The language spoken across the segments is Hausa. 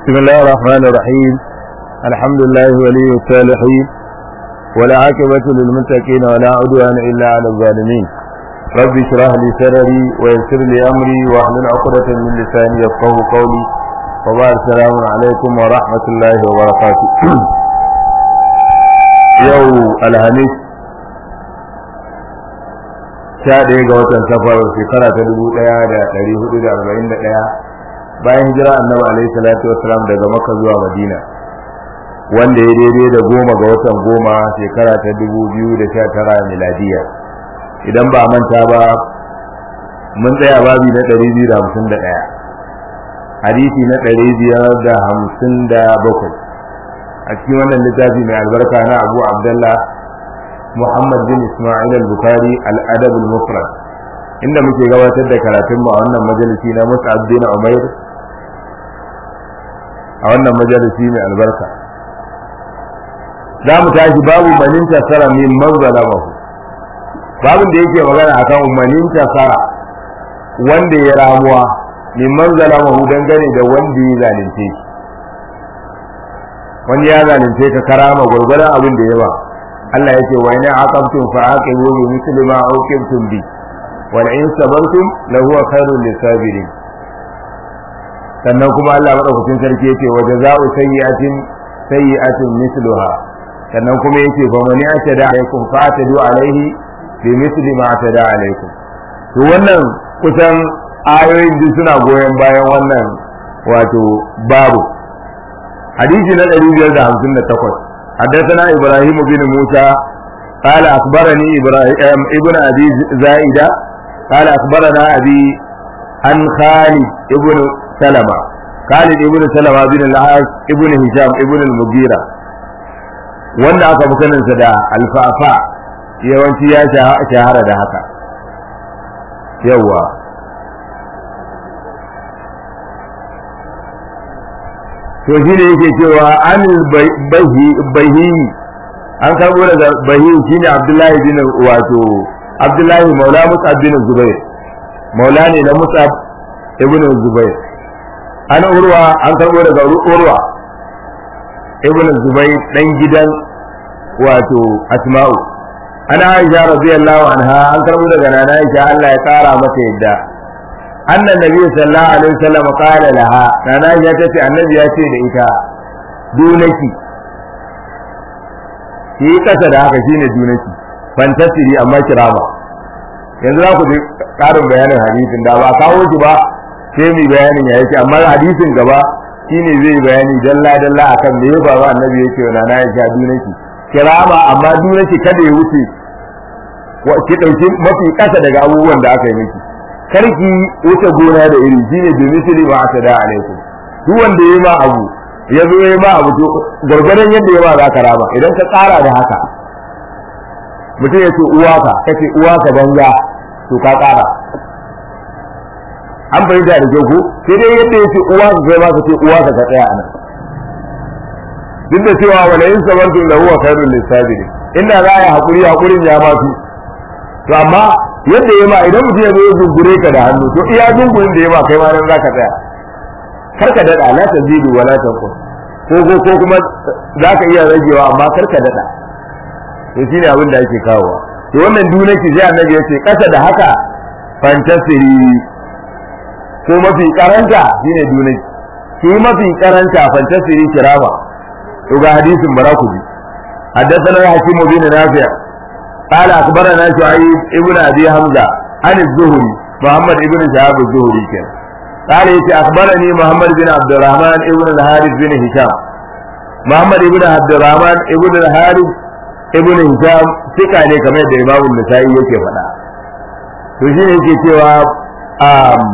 بسم الله الرحمن الرحيم الحمد لله ولي الصالحين ولا عاقبة للمتقين ولا عدوان إلا على الظالمين رب اشرح لي صدري ويسر لي أمري واحلل عقدة من لساني يفقه قولي وبعد السلام عليكم ورحمة الله وبركاته يوم الخميس sha ɗaya ga watan safar shekara ta dubu ɗaya da ɗari hudu da arba'in da ɗaya bayan hijira annabi alaihi salatu wasalam daga makka zuwa madina wanda ya daidai da goma ga watan goma shekara ta dubu biyu da sha tara miladiya idan ba manta ba mun tsaya babi na ɗari biyu da hamsin da ɗaya hadisi na ɗari biyar da hamsin da bakwai a cikin wannan littafi mai albarka na abu abdallah Muhammad bin Ismail al-Bukhari al-Adab al-Mufrad inda muke gabatar da karatun mu a wannan majalisi na Mus'ab bin Umair a wannan majalisi mai albarka za mu tashi babu manin tasara min manzalamahu babin da yake magana akan manin tasara wanda ya ramuwa min manzalamahu dangane da wanda ya zalunce shi wani ya zalunce ka karama gurgurdan abin da ya ba Allah yake wa ina aqabtum fa aqibu bi mithli ma uqibtum bi wal in sabartum la huwa khairul lisabirin sannan kuma Allah madaukakin sarki yake wa jazaa'u sayyi'atin sayyi'atin mithluha sannan kuma yake fa man ya'tada alaykum fa atadu alayhi bi mithli ma atada alaykum to wannan kusan ayoyin duk suna goyon bayan wannan wato babu hadisi na 558 حدثنا إبراهيم بن موسى قال أخبرني إبراهيم ابن أبي زائدة قال أخبرنا أبي عن خالد ابن سلمة خالد ابن سلمة بن العاص ابن هشام ابن المغيرة wanda aka fi saninsa da alfafa yawanci ya shahara da haka yawwa to shi ne yake cewa an bahi an karbo daga bahi shi ne abdullahi bin wato abdullahi maula musab bin zubair maula ne na musab ibn zubair an urwa an karbo daga urwa ibn zubair dan gidan wato asma'u ana aisha radiyallahu anha an karbo daga nana aisha Allah ya kara mata yadda أن النبي صلى الله عليه وسلم قال لها أنا يا تتي النبي يا تي إيتا دونكي ki kasa da haka shine dunaki fantasiri amma kirama yanzu za ku ji karin bayanin hadisin da ba kawo shi ba sai mu bayanin ya yake amma hadisin gaba shine zai bayani dalla dalla akan me ya faru annabi yake wa nana ya sha dunaki kirama amma dunaki kada ya wuce ki dauki mafi kasa daga abubuwan da aka yi miki karki wuce gona da iri shine bi misli ma atada alaikum duk wanda yayi ma abu ya zo yayi ma abu to gurgurdan yadda yayi ma za ka raba idan ka tsara da haka mutum ya ce uwa ka kace uwa ka banza to ka tsara an fahimta da kyau ko sai dai yadda ya ce uwa ka kai ma ka ce uwa ka ka tsaya anan duk da cewa wala in sabantum lahu wa khairul lisabirin inda za a yi hakuri hakurin ya ma fi to amma yadda ya ma idan mutum ya zo ya zungure ka da hannu to iya zungurin da ya ma kai ma nan zaka tsaya kar ka dada la tazidu wa la tanqus ko ko ko kuma zaka iya ragewa amma kar ka dada to shine abin da ake kawowa to wannan dunaki sai annabi yace kasa da haka fantasiri ko mafi karanta shine dunaki shi mafi karanta fantasiri kirama to ga hadisin barakuji حدثنا حكيم بن نافع قال أخبرنا شعيب ابن أبي حمزة عن الزهري محمد ابن شهاب الزهري كان قال يتي أخبرني محمد بن عبد الرحمن ابن الحارث بن هشام محمد ابن عبد الرحمن ابن الحارث ابن هشام ثقة ne kamar yadda Imam Nasa'i yake faɗa to shi ne yake cewa um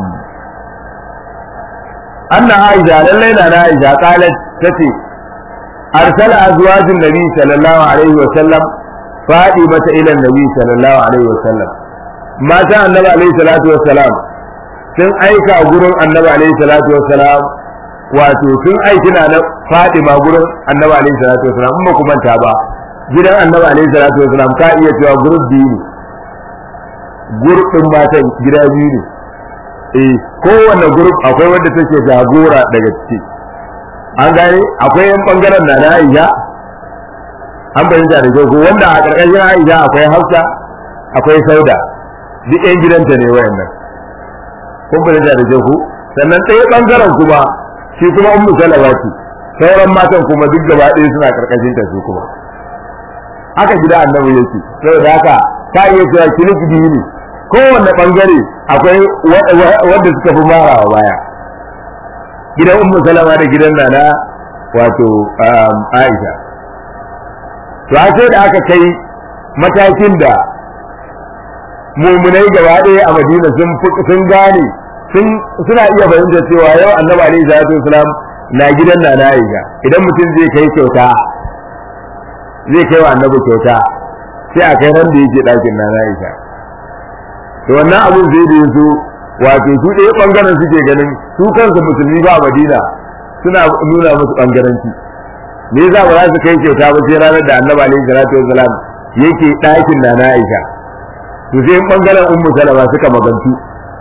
anna Aisha lallai na Aisha qalat tace arsala azwajun nabi sallallahu alaihi wa sallam faɗi mata ilan nabi sallallahu alaihi wasallam mata annabi alaihi salatu wassalam sun aika gurin annabi alaihi salatu wassalam wato sun aiki na faɗi ma gurin annabi alaihi salatu wassalam in ba ku manta ba gidan annabi alaihi salatu wassalam ka iya cewa gurin biyu ne gurbin matan gida biyu ne eh kowanne group akwai wanda take jagora daga ciki an gane akwai yan bangaren na na Aisha an bayyana da kyau wanda a karkashin Aisha akwai Hafsa akwai Sauda duk yan gidanta ne wayannan kun bayyana da kyau sannan ɗaya bangaren kuma shi kuma ummu salama ce sauran matan kuma duk gaba ɗaya suna karkashin ta su kuma haka gida annabi yake saboda haka ta iya cewa kilif biyu ne kowanne bangare akwai wanda suka fi marawa baya gidan ummu salama da gidan nana wato aisha to a sai da aka kai matakin da mumunai gaba ɗaya a madina sun gane suna iya fahimtar cewa yau annabi alaihi salatu wasalam na gidan nana aisha idan mutum zai kai kyauta zai kai wa annabi kyauta sai a kai ran da yake ɗakin nana aisha to wannan abin zai da su wato su ɗaya ɓangaren suke ganin su kansu musulmi ba a madina suna nuna musu ɓangaranci me yasa ba za su kai kyauta ba sai ranar da annabi alaihi salatu wasalam yake ɗakin nana aisha to sai ɓangaren ummu salama suka magantu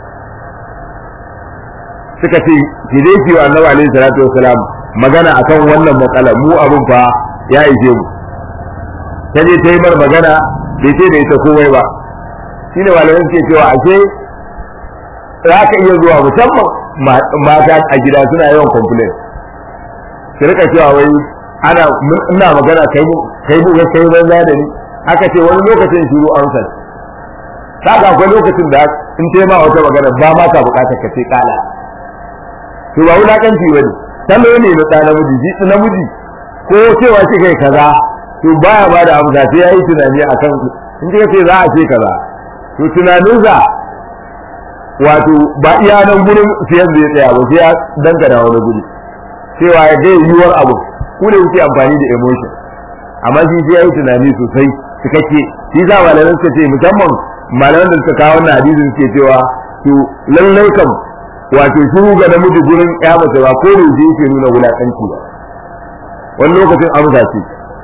suka ce ki dai ki wa annabi alaihi salatu wasalam magana akan wannan matsala mu abun fa ya ishe mu ta je ta yi mar magana bai ce da ita komai ba shine malamai suke cewa ashe za ka iya zuwa musamman mata a gida suna yawan complain ki rika cewa wai ana ina magana kai mu kai mu kai banza da ni aka ce wani lokacin shiru amsa kaga akwai lokacin da in ta ma wata magana ba ma ka bukatar ka ce kala to ba wulakanci bane salo ne na ɗa namiji ji namiji ko cewa shi kai kaza to baya ba da amsa sai yayi tunani akan in kika ce za a ce kaza to tunaninsa wato ba iya nan gurin siyan zai tsaya ba sai ya dangana wani guri cewa ya ga yiwuwar abu ku ne kuke amfani da emotion amma shi sai yayi tunani sosai cikakke shi za malaman suka ce musamman malaman da suka kawo wannan hadisin suke cewa to lallai kam wato shiru ga namiji gurin ya mace ba ko da yake nuna wulakanci ba wani lokacin amsa ce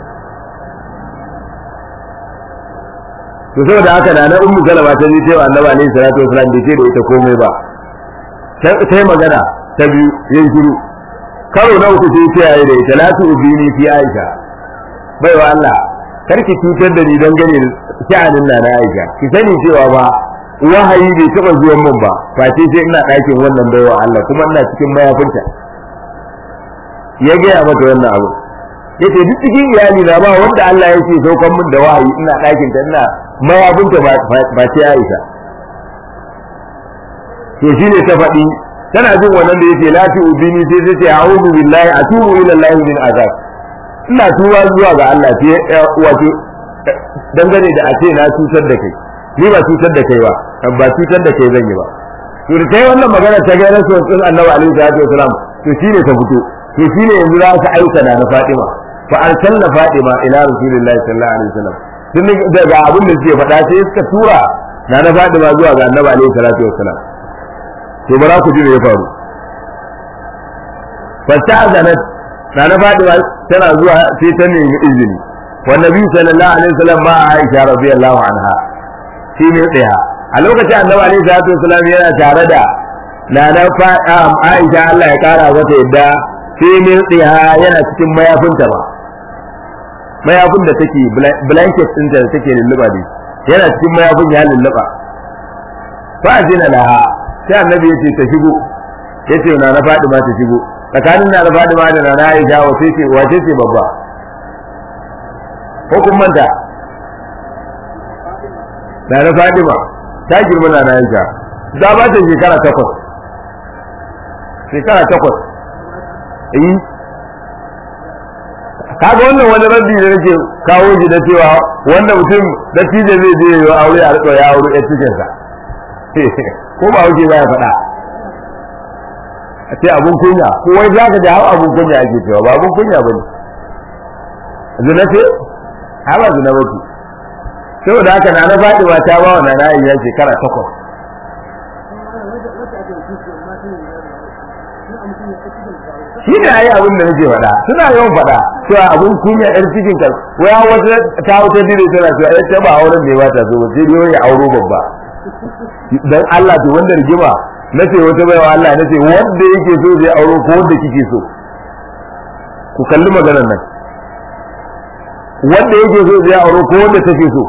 to saboda haka da na ummu salama ta ji cewa annabi alaihi salatu wasalam bai ce da ita komai ba sai magana ta biyu yin shiru karo na uku sai kiyaye da ita la tu ubini fi aisha bai wa Allah karki cutar da ni dangane da sha'anin na aisha ki sani cewa ba wahayi bai taba zuwan min ba face sai ina ɗakin wannan baiwa Allah kuma ina cikin mayafinta ya gaya mata wannan abu yace duk cikin iyali na ba wanda Allah ya ce saukan min da wahayi ina ɗakin ta ina mayafinta ba ce Aisha to shine ta faɗi tana jin wannan da yake lati ubini sai ta ce a'udhu billahi atubu ila Allah min azab ina tuba zuwa ga Allah sai wato dangane da a ce na cutar da kai ni ba cutar da kai ba ba cutar da kai zan yi ba to da kai wannan magana ta ga rasul sun annabi alaihi salatu wasalam to shine ta fito to shine yanzu za ka aika da na Fatima fa arsalna Fatima ila rasulillahi sallallahu alaihi wasallam tun daga abin da suke faɗa sai suka tura na na Fatima zuwa ga annabi alaihi salatu wasalam to bara ku ji me ya faru fa ta'zanat na na Fatima tana zuwa sai ta nemi izini wa nabi sallallahu alaihi wasallam ma Aisha radiyallahu anha shi ne tsaya a lokacin annabi alaihi salatu wasallam yana tare da nana Aisha Allah ya kara mata yadda shi ne tsaya yana cikin mayafinta ba mayafin da take blanket ɗinta da take lulluba ne yana cikin mayafin ya lulluba fa azina laha sai annabi ya ce ta shigo ya ce na na Fadima ta shigo tsakanin na na Fadima da na Aisha wace ce wace ce babba ko kun manta na na Fadima ta girma na Aisha da ba ta shekara takwas shekara takwas eh kaga wannan wani rabbi da nake kawo shi da cewa wanda mutum da tije zai je yi aure a rika ya aure ɗan cikin sa ko ba wuce ba ya faɗa a ce abun kunya ko wai za ka ji hau abun kunya ake cewa ba abun kunya ba ne zina ce ha ba zina ba ce saboda haka na na faɗi ba ta ba wa na na iya shekara takwas shi ne ayi abin da nake faɗa suna yawan faɗa cewa abin kunya yar cikin ka waya wata ta wata dire tana cewa ai ta ba auren ne ba ta so ba sai dai ya auro babba dan Allah to wanda rigima nace wata baiwa Allah nace wanda yake so zai auro ko wanda kike so ku kalli maganar nan wanda yake so ya aure ko wanda take so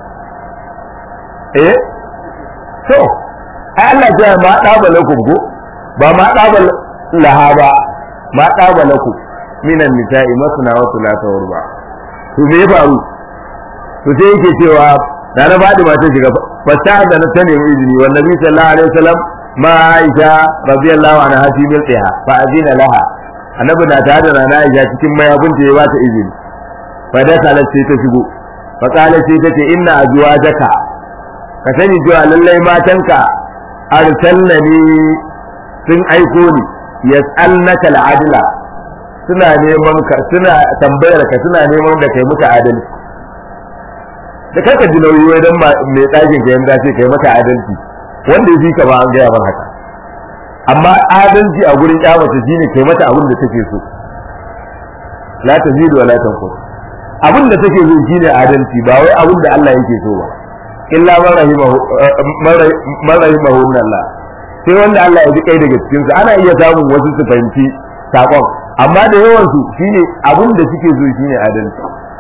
eh to ai Allah ya ma daba lakum ko ba ma daba laha ba ma daba lakum minan nisa'i masna wa thulatha wa ruba to me ya faru to sai yake cewa da na fadi ma ta shiga fasta da na tane mu izini wa nabi sallallahu alaihi wasallam ma aisha radiyallahu anha fi milqiha fa azina laha annabi na tare da na aisha cikin mayafinta ya bata izini fa da kalat sai ta shigo fa kalat sai ta ce inna azwajaka ka sani cewa lallai matanka arsalnani sun aiko ni yas'alnaka al'adla suna neman ka suna tambayar ka suna neman da kai muka adalci da kanka ji nauyi wai dan mai ɗakin ka yanda ce kai maka adalci wanda ya fi ka ba an gaya ban haka amma adalci a gurin kyamata shine kai mata abin da take so la tazidu wa la tanqus abin da take so shine adalci ba wai abin da Allah yake so ba illa man rahimahu man rahimahu Allah sai wanda Allah ya ji kai daga cikin su ana iya samun wasu su fahimci sakon amma da yawan su shine abin da suke so shine adalci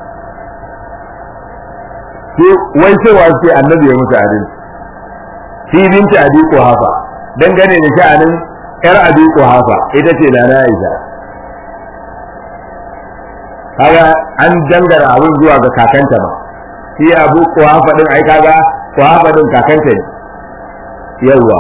sai wai cewa sai annabi ya musu adalci shi binti abi hafa dangane da sha'anin yar abi hafa ita ce da na Aisha kaga an dangara abin zuwa ga kakanta ba shi abu hafa din ai kaga hafa din kakanta ne yawa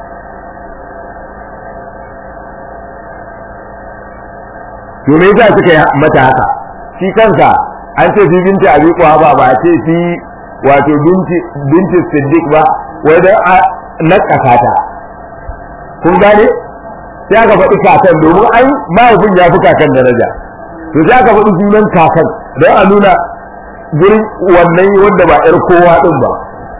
to me yasa suka yi mata haka shi kansa an ce fi binti abi hafa ba a ce fi wato binti binti siddiq ba wai dan a nakasa ta kun gane sai aka faɗi kakan domin ai mahaifin ya fi kakan daraja to sai aka faɗi sunan kakan don a nuna gurin wannan wanda ba ƴar kowa ɗin ba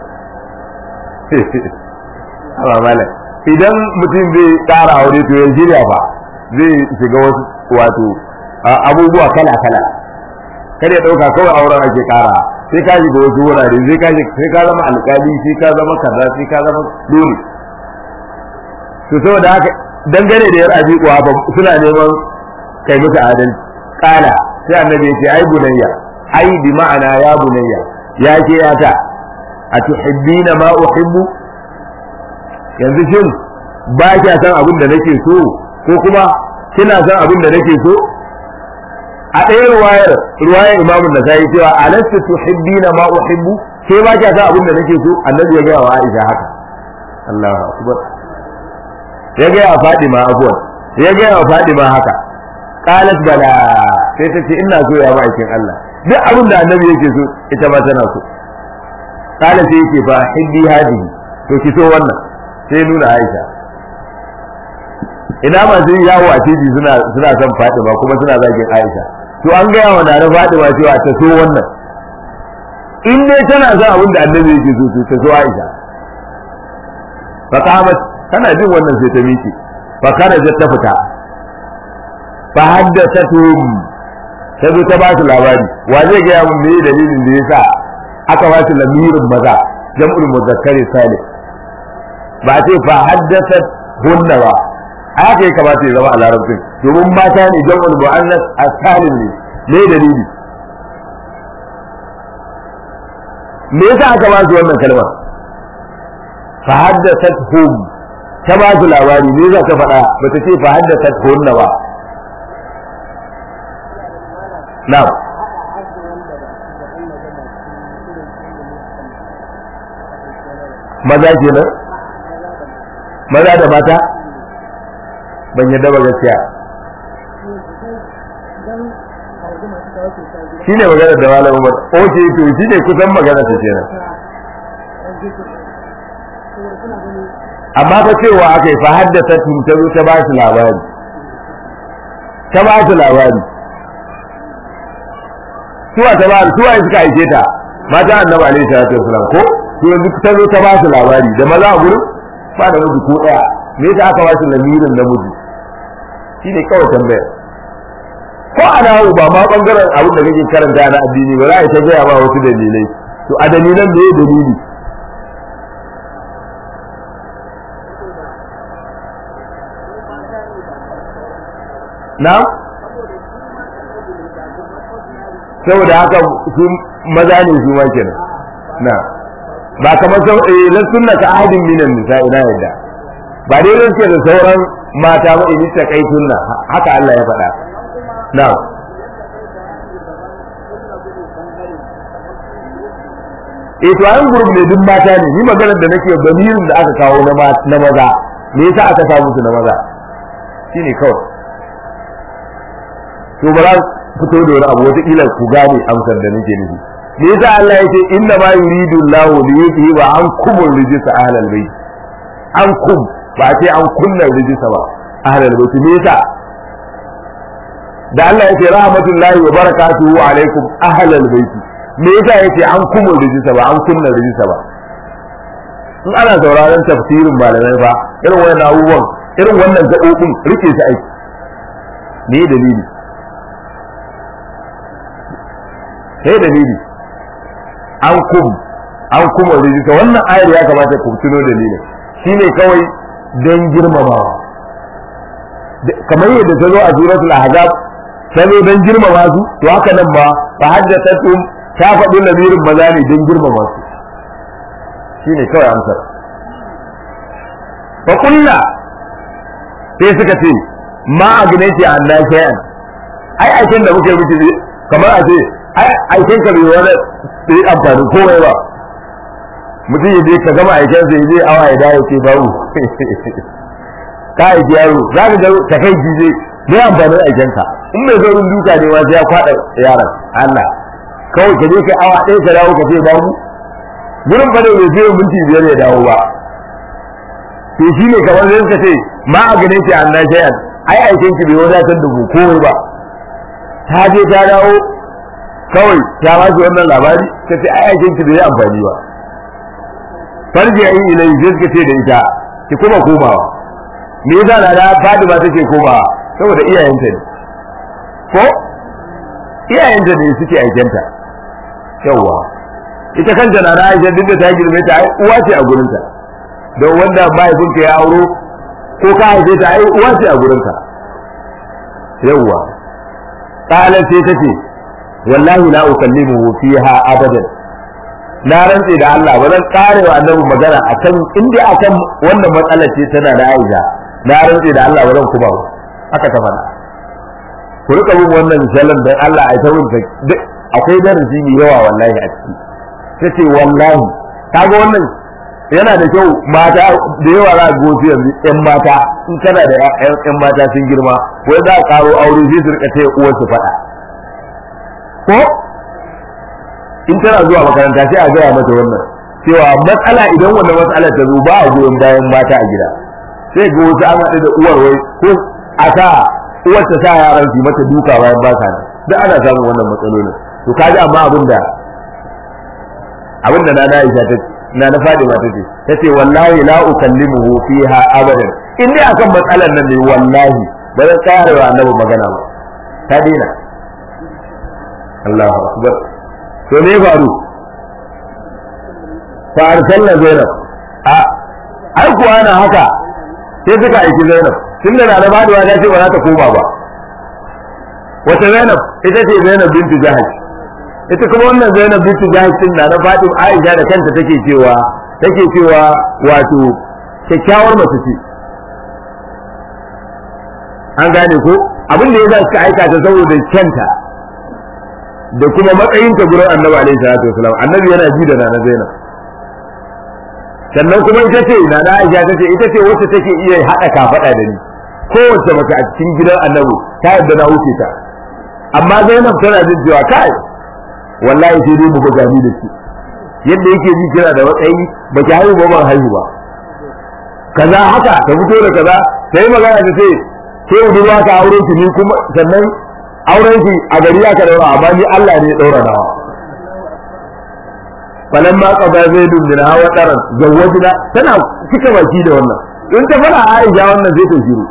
amma malam idan mutum zai tsara aure to ya shirya ba zai shiga wasu wato abubuwa kala kala kada ya ɗauka kawai auren ake ƙara sai ka shiga wasu wurare sai ka sai ka zama alƙali sai ka zama kaza sai ka zama dole to saboda haka dangane da yar abi kuwa suna neman kai musu adalci kala sai annabi ya ce ai bunayya ai bi ma'ana ya bunayya ya ke yata a tuhibbina ma uhibbu yanzu shin ba kya san abin da nake so ko kuma kina san abin da nake so a ɗaya ruwayar ruwayar imamu da sai cewa alastu tuhibbina ma uhibbu ke ba kya san abin da nake so annabi ya ga wa Aisha haka Allahu akbar ya ga wa Fatima afwan ya ga wa Fatima haka qalat bala sai ta ce ina so ya ba aikin Allah duk abin da annabi yake so ita ma tana so qala sai yake fa hibbi hadihi to ki so wannan sai nuna Aisha ina masu yawo a titi suna suna son Fatima kuma suna zagin Aisha to an gaya wa na Fatima cewa ta so wannan in dai tana son abin da annabi yake so to ta so Aisha fa qamat tana jin wannan sai ta miki fa kharajat ta fita fa haddathatuhum ta zo ta ba su labari wa zai gaya mun me dalilin da yasa aka ba su lamirin maza jam'ul muzakkari salih ba ce fa haddathat hunna ba haka ya kamata ya zama a larabcin domin mata ne jam'ul mu'annas as-salim ne me dalili me yasa aka ba su wannan kalmar fa haddathat hum ta ba su labari me za ka faɗa ba ta ce fa haddathat hunna ba na'am maza kenan maza da mata ban yadda ba gaskiya shi ne magana da malam umar oke to shi ne kusan magana ta kenan amma fa cewa aka yi fa haddasa tun ta zo ta ba su labari ta ba su labari suwa ta ba suwa suka aike ta mata annabi alaihi salatu wasalam ko to yanzu ta zo ta ba su labari da maza a gurin ba da miji ko daya me yasa aka ba su lamirin namiji shine kawai tambayar ko a nawo ba ma bangaren abin da kake karanta na addini ba za a ta gaya ba wasu dalilai to a dalilan me dalili na saboda haka su maza ne su ma kenan na ba kamar sau eh lan sunna ka ahadin minan nisa ina yadda ba dai ran da sauran mata ba in ta kai sunna haka Allah ya faɗa na eh to an gurbi ne duk mata ne ni maganar da nake bamirin da aka kawo na na maza me yasa aka samu su na maza shine kawai to ba za fito da wani abu wata kila ku gane amsar da nake nufi me yasa Allah yake inna ma yuridu Allahu li yuthiba ankum rijsa ahlal bayt ankum ba sai an kunna rijsa ba ahlal bayt me yasa da Allah yake rahmatullahi wa barakatuhu alaikum ahlal bayt me yasa yake an kuma rijisa ba an kunna rijisa ba in ana sauraron tafsirin malamai ba irin wannan abubuwan irin wannan gaɓoɓin rike su aiki me dalili sai dalili an kum an kuma rijista wannan ayar ya kamata ku tuno dalilin shine kawai don girmamawa kamar yadda ta zo a suratul ahzab ta zo don girmama su to haka nan ba fa haddathatum ta faɗi lamirin maza ne don girmama su shine kawai amsar fa kulla sai suka ce ma agnaiti an na shay'an ai aikin da muke miki kamar a ce ai aikin ka bai wani sai amfani komai ba mutum ya je ka gama aikin sa ya je awa ya dawo ce babu ka aiki yaro za ka ga ta kai je ne amfanin aikin ka in mai zaurin duka ne ma sai ya kwada yaron Allah kawai ka je kai awa ɗaya ka dawo ka ce babu gurin ba ne bai fiye minti biyar ya dawo ba to shi ne kamar zai suka ce ma a ganin shi an na shayan ai aikin ki bai wadatar da ku komai ba ta je ta dawo kawai ta ba shi wannan labari ta ce ai aikin ki bai yi amfani ba farji ayi ilai sai suka ce da ita ki kuma komawa me yasa da da Fatima take komawa saboda iyayenta ne ko iyayenta ne suke aikenta yawwa ita kanta na da Aisha duk da ta girme ta ai uwa ce a gurinta don wanda mahaifinka ya auro ko ka haife ta ai uwa ce a gurinka yawwa qalat sai tace wallahi la ukallimuhu fiha abadan na rantse da Allah ba zan kare wa annabi magana akan inda akan wannan matsalar ce tana da Aisha na rantse da Allah ba zan kuma ba haka ta faɗa ku rika bin wannan misalan dan Allah ai ta wuce akwai darasi mai yawa wallahi a ciki tace wallahi kaga wannan yana da kyau mata da yawa za a gosi yanzu yan mata in kana da yan mata sun girma wai za a karo aure sai su rika taya uwar su faɗa ko in tana zuwa makaranta sai a gaya mata wannan cewa matsala idan wannan matsala ta zo ba a goyon bayan mata a gida sai ga wasu an haɗu da uwar wai ko a sa uwar ta sa yaran su mata duka bayan ba ta nan duk ana samun wannan matsalolin to kaji amma abin da abin da na na Aisha ta na na Fadima ta ce ta ce wallahi la ukallimuhu fiha abadan in dai akan matsalar nan ne wallahi ba zan tsaya da annabi magana ba ta dina Allahu akbar to me faru fa arsalna Zainab a ai kuwa na haka sai suka aiki Zainab tunda na da Fadima ta ce ba za ta koma ba wata Zainab ita ce Zainab bintu Jahash ita kuma wannan Zainab bintu Jahash din na Fatima Aisha da kanta take cewa take cewa wato kyakkyawar mace ce an gane ko abin da yasa suka aika ta saboda kyanta da kuma matsayin ta gurin Annabi alaihi salatu wasalam Annabi yana ji da nana Zainab sannan kuma ita ce nana Aisha ta ce ita ce wacce take iya hada kafada da ni kowace mace a cikin gidan Annabi ta yadda na wuce ta amma Zainab tana jin cewa kai wallahi sai dai mu buga ni da shi yadda yake ji kira da matsayi ba ki haihu ba ban haihu ba kaza haka ta fito da kaza sai magana ta ce ke budurwa ka aure ki ni kuma sannan auren ki a gari ya ka daura amma ni Allah ne ya daura nawa falan ma qada zaidun min hawa taran zawajna tana cika baki da wannan in ta fara Aisha wannan zai ta shiru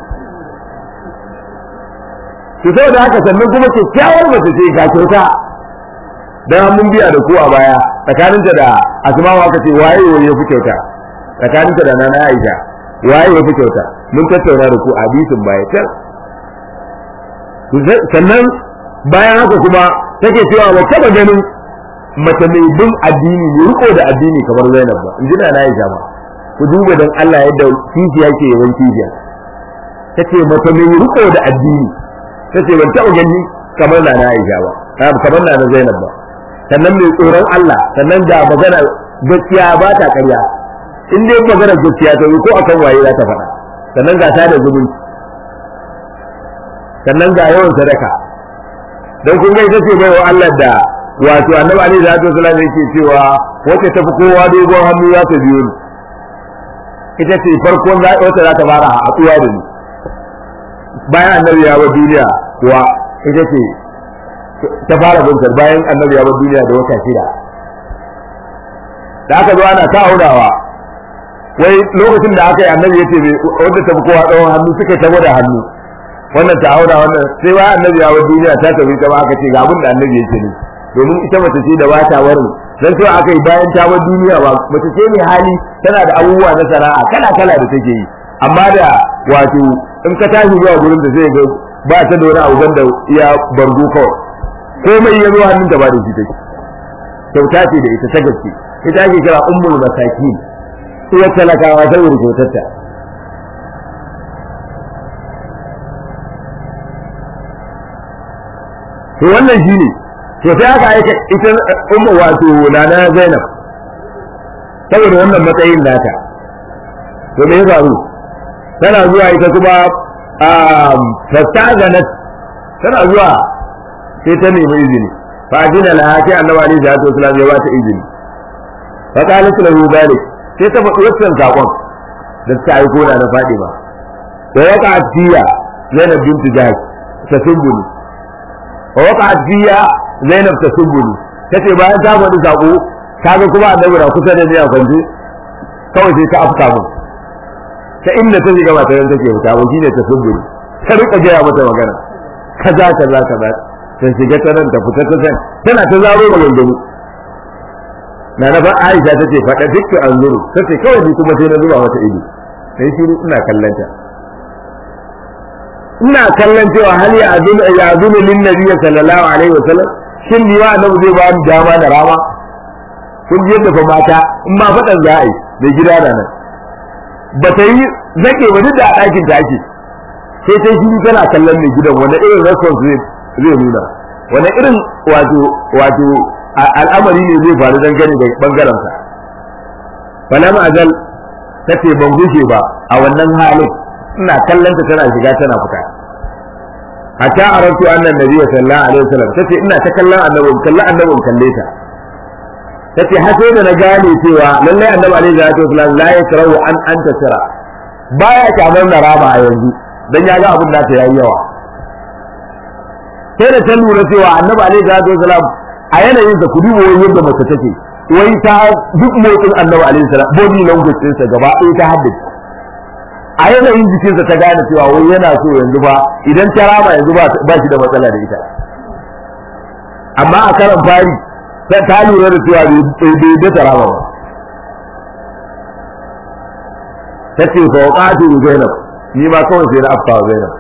to saboda haka sannan kuma kyakkyawar mace ce ga kyauta dan mun biya da ku a baya tsakaninta da asma'u aka ce waye waye ya fi kyauta tsakaninta da nana Aisha waye ya fi kyauta mun tattauna da ku hadisin baya can sannan bayan haka kuma take cewa ba taba ganin mace mai bin addini mai riko da addini kamar Zainab ba in ji na Aisha ba ku duba dan Allah yadda kishiya ke yawan kishiya tace mace mai riko da addini tace ban taba gani kamar na Aisha ba kamar na Zainab ba sannan mai tsoron Allah sannan da magana gaskiya ba ta ƙarya in dai magana gaskiya ta ko akan waye za ta faɗa sannan ga ta da zumunci sannan ga yawan sadaka dan kun ga ita ce bai wa Allah da wato annabi alaihi salatu wasallam yake cewa wacce ta fi kowa dogon hannu za ta biyo ni ita ce farkon wacce za ta fara haɗuwa da ni bayan annabi ya bar duniya kuwa ita ce ta fara binkar bayan annabi ya bar duniya da wata shida da aka zo ana ta aunawa wai lokacin da aka yi annabi ya ce wanda ta fi kowa tsawon hannu suka ta gwada hannu wannan ta auna wannan sai bayan annabi ya bar duniya ta tafi ta ba aka ce ga abin da annabi ya ce ne domin ita mace ce da bata warin dan sai aka yi bayan ta bar duniya ba mace ce mai hali tana da abubuwa na sana'a kala kala da take yi amma da wato in ka tashi zuwa gurin da zai ga ba ta da wani abu da iya bargo kawai komai ya zo hannun da ba da shi take kyauta ce da ita ta gaske ita ake kira ummul masakin iya talakawa saboda kyautarta to wannan shine to sai aka aika ita ummu wato nana Zainab saboda wannan matsayin nata to me ya faru tana zuwa ita kuma fastazanat tana zuwa sai ta nemi izini fa ajina laha sai annabi alaihi salatu wasallam ya bata izini fa qalat lahu dalik sai ta faɗi wannan sakon da ta aiko na na Fatima da ya ka tiya Zainab binti Jahsh ta sumbuni wa waqa'at fiya Zainab ta sumbuni tace bayan ta faɗi sako kaga kuma annabi na kusa da ni a kwance kawai sai ta afka mu ta inda ta shiga ba ta nan take fita ba shine ta sumbuni ta rika gaya mata magana kaza kaza kaza ta shiga ta nan ta fita ta san tana ta zaro da wanzuru na na ba Aisha tace faɗa dukkan anzuru tace kawai ni kuma sai na zuba mata ido sai shiru ina kallon ta ina kallon cewa hal ya azunu ya azunu lin nabiy sallallahu alaihi wasallam shin ni wa annabi zai ba ni dama da rama kun ji yadda fa mata in ma fadan za a yi da gida da nan ba ta yi zake ba duk da a ɗakin ta ake sai sai shi tana kallon mai gidan wanda irin response zai nuna wanda irin wato wato al'amari ne zai faru dan gani da bangaren sa falam azal tace ban gushe ba a wannan halin ina kallon ta tana shiga tana fita hatta arantu annan nabi sallallahu alaihi wasallam tace ina ta kallon annabi kallon annabi kalle ta tace har sai da na gane cewa lalle annabi alaihi salatu wasallam la yakrahu an anta tara baya kamar na rama a yanzu dan ya ga abin da ta yayi yawa sai da ta lura cewa annabi alaihi salatu wasallam a yanayin da kudi wani yadda mace take wai ta duk motsin annabi alaihi salam body language ɗinsa gaba ɗaya ta haddace a yanayin jikinsa ta gane cewa wai yana so yanzu ba idan ta rama yanzu ba shi da matsala da ita amma a karan fari ta lura da cewa bai da ta rama ba ta ce fa waqatu zainab ni ma kawai sai na afka wa zainab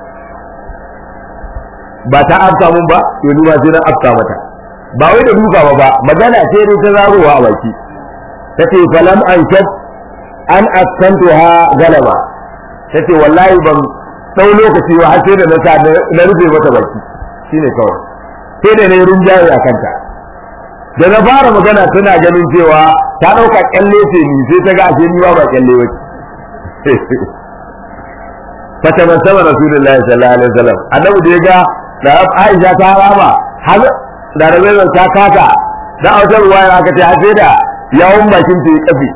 ba ta afka mun ba to ni ma sai na afka mata ba wai da duka ba ba magana ce dai ta zarowa a baki ta ce falam an shat an askantuha galaba tace wallahi ban dau lokaci ba har sai da na sa na rufe mata baki shine kawai sai da nayi rinjaye a kanta da na fara magana tana ganin cewa ta dauka kyalle ce ni sai ta ga ashe ni ba ba kyalle bace fata ban sama rasulullahi sallallahu alaihi wasallam annabi da ya ga da Aisha ta rama har da rabe ta kata da autar ruwa aka ce har sai da yawon bakin ta ya kafe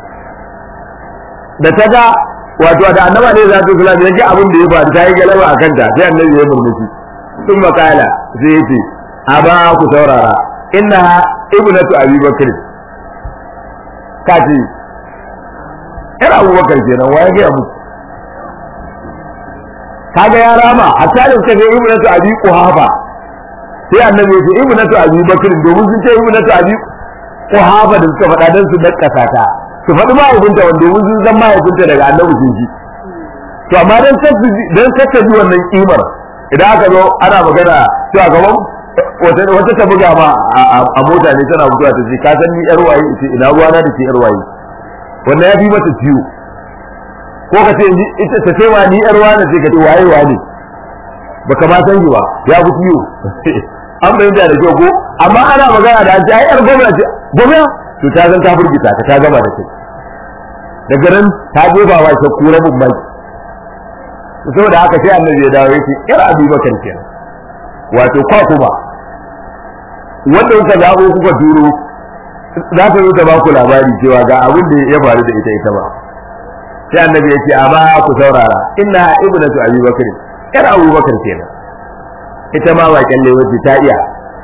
da ta ga wato da annaba ne za ta kula da yake abin da ya faru ta yi galaba a kanta sai annabi ya murmushi sun makala sai ya ce a ba ku saurara inna ibnatu abi bakr ka ce yar abubakar kenan wa ya gaya muku kaga ya rama hatta da suka ga ibnatu abi quhafa sai annabi ya ce ibnatu abi bakr domin sun ce ibnatu abi quhafa da suka faɗa dan su dakkasa ta su faɗi mahaifinta wanda mun sun san mahaifinta daga annabi sun ji to amma dan dan kaka ji wannan kimar idan aka zo ana magana to a gaban wata ta buga ma a mota ne tana buga ta ce ka san ni yar waye ce ina ruwa na da ke yar waye wannan ya fi mata ciwo ko ka ce ita ta ce ma ni yar wani ce ka ce waye wane baka ma san ba ya fi ciwo an bayyana da kyau ko amma ana magana da an ce ai yar gwamnati gwamnati to ta san ta burgita ka ta gama da kai daga nan ta jefa wa shakku rabin mai saboda haka sai annabi ya dawo yake yar abi bakar kenan wato kwa kuma wanda kuka zabo kuka turo za ta zo ta ba ku labari cewa ga abin da ya faru da ita ita ba sai annabi ya ce amma ku saurara inna ibnatu abi bakr yar abu bakar kenan ita ma ba kyalle wace ta iya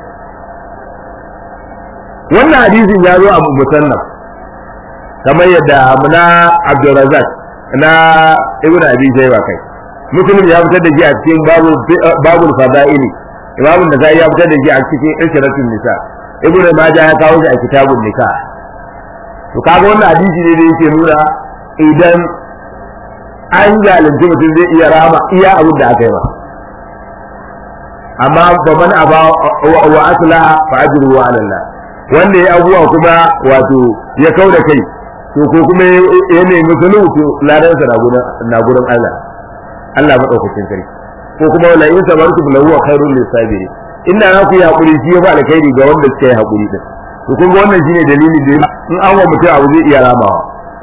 wannan hadisin ya zo a musannaf kamar yadda muna Abdurrazzaq na Ibn Abi Shayba kai Muslim ya fitar da shi a cikin babu babul fadaili Imam Nasa'i ya fitar da shi a cikin Ishratun Nisa Ibn Majah ya kawo shi a kitabun Nikah to kaga wannan hadisi ne da yake nuna idan an zalunci mutum zai iya rama iya abin da aka yi ba amma ba man aba wa aslaha fa ajruhu ala Allah wanda ya abuwa kuma wato ya kau da kai to ko kuma ya nemi sulhu to ladansa na gurin na gurin Allah Allah madaukakin sarki ko kuma wala in sabartum lahu wa khairul lisabiri inda na ku yi hakuri shi ya ba alkhairi ga wanda suka yi hakuri din to kun ga wannan shine dalilin da in an wa mutum abu zai iya ramawa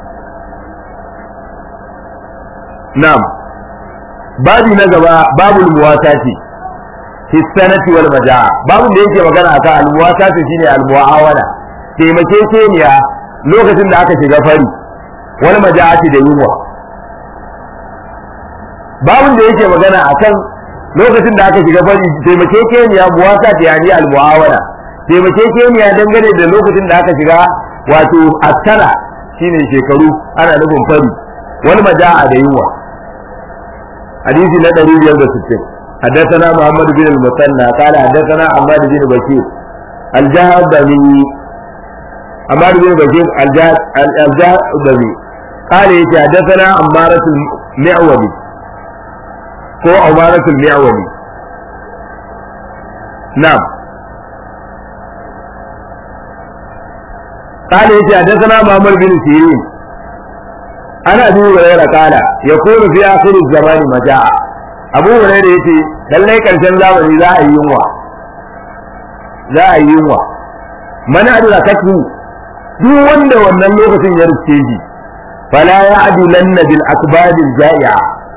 na'am babi na gaba babul muwasati fi sanati wal majaa babun da yake magana akan al muwasati shine al muawana taimakekeniya lokacin da aka shiga fari wal majaati da yunwa babun da yake magana akan lokacin da aka shiga fari taimakekeniya muwasati yani al muawana taimakekeniya dangane da lokacin da aka shiga wato askara shine shekaru ana nufin fari wal majaa da yunwa hadisi na 560 حدثنا محمد بن المثنى قال حدثنا عماد بن بشير الجهضمي عماد بن بشير الجهضمي قال يتي حدثنا عمارة المعولي هو عمارة المعولي نعم قال يتي حدثنا محمد بن سيرين أنا أبي هريرة قال يكون في آخر الزمان مجاعة abu hurairah yace lallai karshen zamani za a yi yunwa za a yi yunwa man adrakatu duk wanda wannan lokacin ya riske shi fala ya adulanna bil akbadil ja'i'a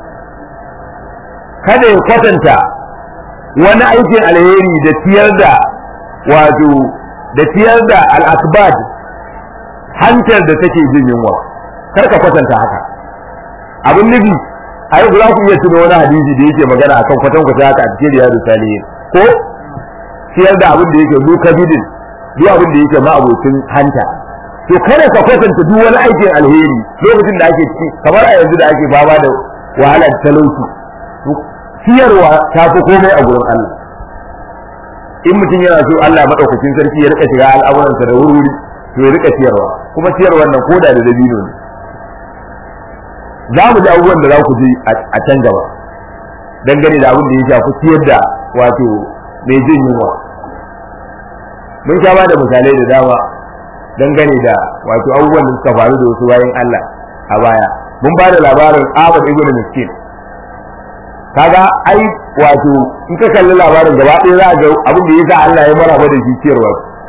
kada ya kwatanta wani aikin alheri da tiyar da wato da tiyar da al akbad hantar da take jin yunwa kar ka kwatanta haka abin nufi ai za ku iya tuno wani hadisi da yake magana akan kwatan kwata haka a cikin riyadu salihin ko siyar da abin da yake duka bidin duk abin da yake ma'abocin hanta to kada ka kwatanta duk wani aikin alheri lokacin da ake ci kamar a yanzu da ake fama da wahalar talauci siyarwa ta fi komai a gurin Allah in mutum yana so Allah madaukakin sarki ya rika shiga al'amuransa da wuri to ya rika siyarwa kuma siyarwar nan koda da dabino ne za mu ji abubuwan da za ku ji a can gaba dangane da abin da ya shafi siyar da wato mai jin yunwa mun sha ba da misalai da dama dangane da wato abubuwan da suka faru da wasu bayan Allah a baya mun ba da labarin Ahmad ibn Miskin kaga ai wato in ka kalli labarin gaba ɗaya za a ga abin da yasa Allah ya maraba da shi ciyarwa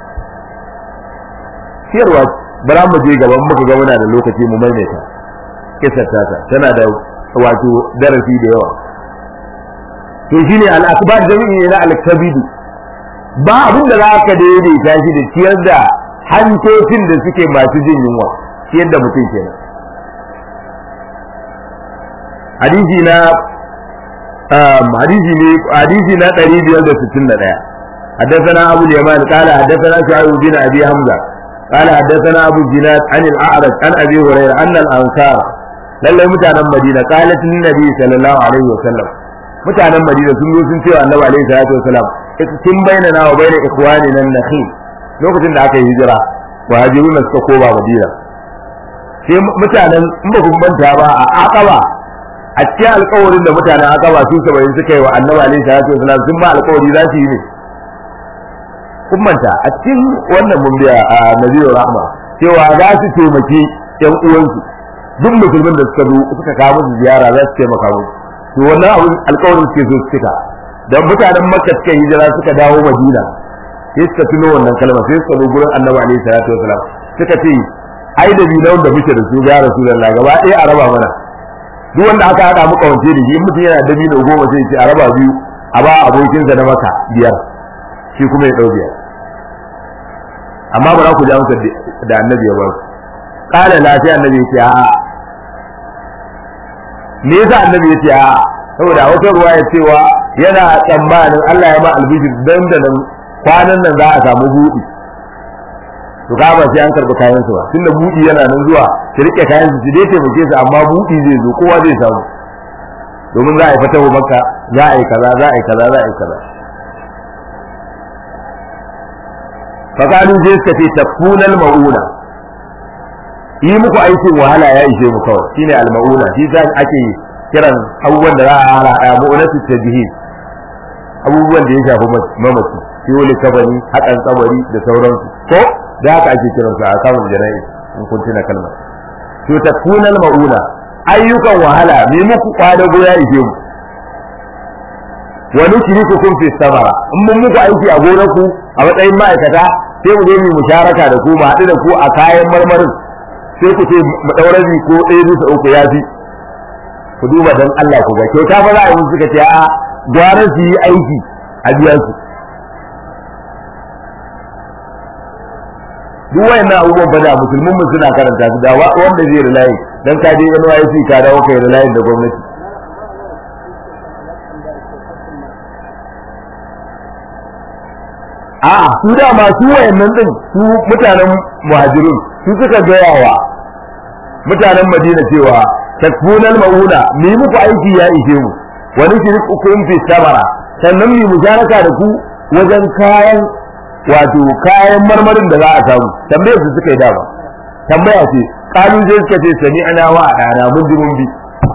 ciyarwa bara mu je gaban muka ga muna da lokaci mu maimaita kisar tata tana da wato darasi da yawa to shine al-akbar jami'i ne na al-kabidu ba abin da za ka daidaita shi da ciyar da hantocin da suke masu jin yunwa ciyar da mutum kenan hadisi na hadisi ne hadisi na 561 حدثنا أبو اليمان قال حدثنا شعيب بن أبي حمزة قال حدثنا أبو الزناد عن الأعرج عن أبي هريرة أن الأنصار lallai mutanen Madina qalat lin nabi sallallahu alaihi wa sallam mutanen Madina sun zo sun ce wa annabi alaihi salatu wasalam kin bainana wa baina ikhwanina nakhil lokacin da aka yi hijira muhajiruna suka koma Madina sai mutanen in ba kun manta ba a Aqaba a cikin alƙawarin da mutanen Aqaba su 70 suka yi wa annabi alaihi salatu wasalam sun ba alƙawari za su yi ne kummanta a cikin wannan mun biya a nabiyyu rahma cewa za su taimaki yan uwansu duk musulmin da suka zo suka kawo musu ziyara za su taimaka musu to wannan abin alƙawarin suke so su cika da mutanen makka suka hijira suka dawo madina sai suka tuno wannan kalma sai suka zo gurin annabi alaihi salatu wasalam suka ce ai da bilan da muke da su ya rasulullah gaba ɗaya a raba mana duk wanda aka haɗa mu kawance da shi mutum yana da bino goma sai ce a raba biyu a ba abokinsa na maka biyar shi kuma ya ɗau biyar amma ba za ku ji amsar da annabi ya ba su ƙala lafiya annabi ya ce a'a me yasa annabi ya ce a'a saboda wata ruwa ya cewa yana tsammanin Allah ya ma albishir dan da nan kwanan nan za a samu buɗi to ka ba sai an karɓi kayan su ba tunda buɗi yana nan zuwa su rike kayan su dai taimake su amma buɗi zai zo kowa zai samu domin za a yi fatahu makka za a yi kaza za a yi kaza za a yi kaza fakalu sai suka ce tafunal mauna yi muku aikin wahala ya ishe mu kawai shine al-mauna shi za ake kiran abubuwan da za a hana a mu'unatu tajhid abubuwan da ya shafi mamaci wani kabari hakan kabari da sauransu ko da haka ake kiran su a kamun jana'i in kun tuna kalmar to takunal mauna ayyukan wahala me muku kwada goya ishe mu wani shiriku kun fi samara in mun muku aiki a gonar ku a matsayin ma'aikata sai mu zo mu musharaka da ku mu haɗu da ku a kayan marmarin sai ku ce mu ɗaurabi ko ɗaya bisa uku ya fi ku duba dan Allah ku ga kyauta ba za a yi musu suka ce a gwara su yi aiki a biya su duk wayannan abubuwan ba da musulmin mu suna karanta su da wanda zai rilayi dan ka je NYC ka dawo kai rilayi da gwamnati a su da masu wayannan din su mutanen muhajirun su suka gaya wa mutanen Madina cewa takfunal mauna mi muku aiki ya ishe mu wani shirikukum fi samara sannan mi mujaraka da ku wajen kayan wato kayan marmarin da za a samu tambayar su suka yi dama tambaya ce kalu zai suka ce sami ana wa dana mun ji mun bi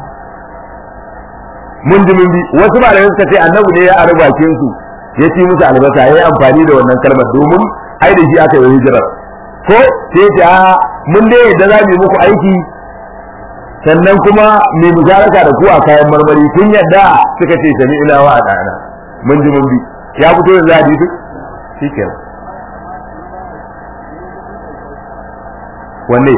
mun ji mun bi wasu ba da suka ce annabi ne ya ara bakin su ya ci musu albasa ya yi amfani da wannan kalmar domin ai da shi aka yi hijirar ko sai ta mun dai yadda za mu yi muku aiki sannan kuma mai mujaraka da ku a kayan marmari kun yadda suka ce sami ina wa dana mun ji mun bi ya fito da zadi duk shikenan wanne